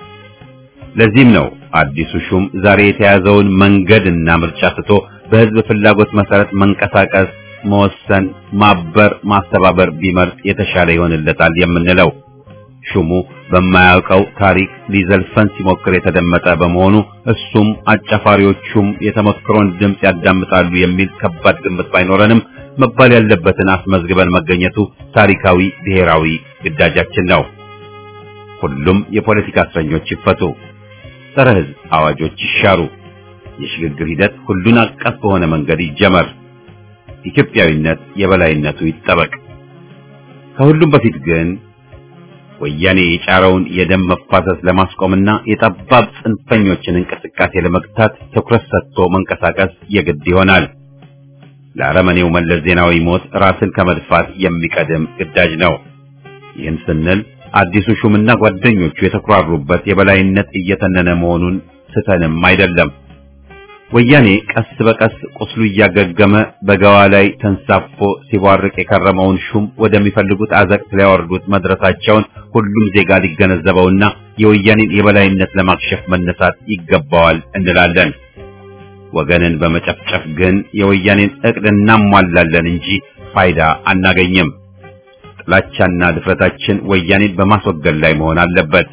ለዚህም ነው አዲሱ ሹም ዛሬ የተያዘውን መንገድና ምርጫ ትቶ በህዝብ ፍላጎት መሰረት መንቀሳቀስ፣ መወሰን፣ ማበር፣ ማስተባበር ቢመርጥ የተሻለ ይሆንለታል የምንለው። ሹሙ በማያውቀው ታሪክ ሊዘልፈን ሲሞክር የተደመጠ በመሆኑ እሱም አጫፋሪዎቹም የተመክሮን ድምፅ ያዳምጣሉ የሚል ከባድ ግምት ባይኖረንም መባል ያለበትን አስመዝግበን መገኘቱ ታሪካዊ ብሔራዊ ግዳጃችን ነው። ሁሉም የፖለቲካ እስረኞች ይፈቱ፣ ጸረ ህዝብ አዋጆች ይሻሩ፣ የሽግግር ሂደት ሁሉን አቀፍ በሆነ መንገድ ይጀመር፣ ኢትዮጵያዊነት የበላይነቱ ይጠበቅ። ከሁሉም በፊት ግን ወያኔ የጫረውን የደም መፋሰስ ለማስቆምና የጠባብ ጽንፈኞችን እንቅስቃሴ ለመግታት ትኩረት ሰጥቶ መንቀሳቀስ የግድ ይሆናል። ለአረመኔው መለስ ዜናዊ ሞት ራስን ከመድፋት የሚቀድም ግዳጅ ነው። ይህን ስንል አዲሱ ሹምና ጓደኞቹ የተኩራሩበት የበላይነት እየተነነ መሆኑን ስተንም አይደለም። ወያኔ ቀስ በቀስ ቁስሉ እያገገመ በገዋ ላይ ተንሳፎ ሲቧርቅ የከረመውን ሹም ወደሚፈልጉት አዘቅት ሊያወርዱት መድረሳቸውን ሁሉም ዜጋ ሊገነዘበውና የወያኔን የበላይነት ለማክሸፍ መነሳት ይገባዋል እንላለን። ወገንን በመጨፍጨፍ ግን የወያኔን እቅድ እናሟላለን እንጂ ፋይዳ አናገኝም። ጥላቻና ድፍረታችን ወያኔን በማስወገድ ላይ መሆን አለበት።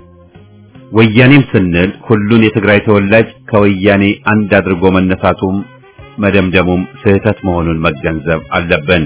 ወያኔም ስንል ሁሉን የትግራይ ተወላጅ ከወያኔ አንድ አድርጎ መነሳቱም መደምደሙም ስህተት መሆኑን መገንዘብ አለብን።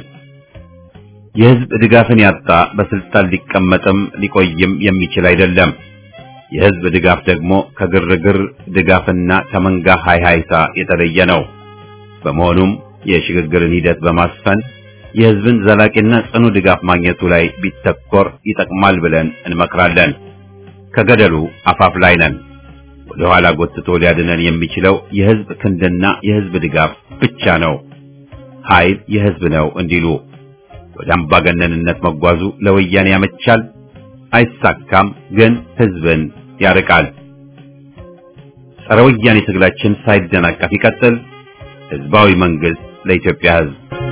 የህዝብ ድጋፍን ያጣ በስልጣን ሊቀመጥም ሊቆይም የሚችል አይደለም። የህዝብ ድጋፍ ደግሞ ከግርግር ድጋፍና ከመንጋ ሃይሃይታ የተለየ ነው። በመሆኑም የሽግግርን ሂደት በማስፈን የህዝብን ዘላቂና ጽኑ ድጋፍ ማግኘቱ ላይ ቢተኮር ይጠቅማል ብለን እንመክራለን። ከገደሉ አፋፍ ላይ ነን። ወደ ኋላ ጎትቶ ሊያድነን የሚችለው የህዝብ ክንድና የህዝብ ድጋፍ ብቻ ነው። ኃይል የህዝብ ነው እንዲሉ ወደ አምባገነንነት መጓዙ ለወያኔ ያመቻል፣ አይሳካም፣ ግን ህዝብን ያርቃል። ጸረ ወያኔ ትግላችን ሳይደናቀፍ ይቀጥል። ህዝባዊ መንግስት ለኢትዮጵያ ህዝብ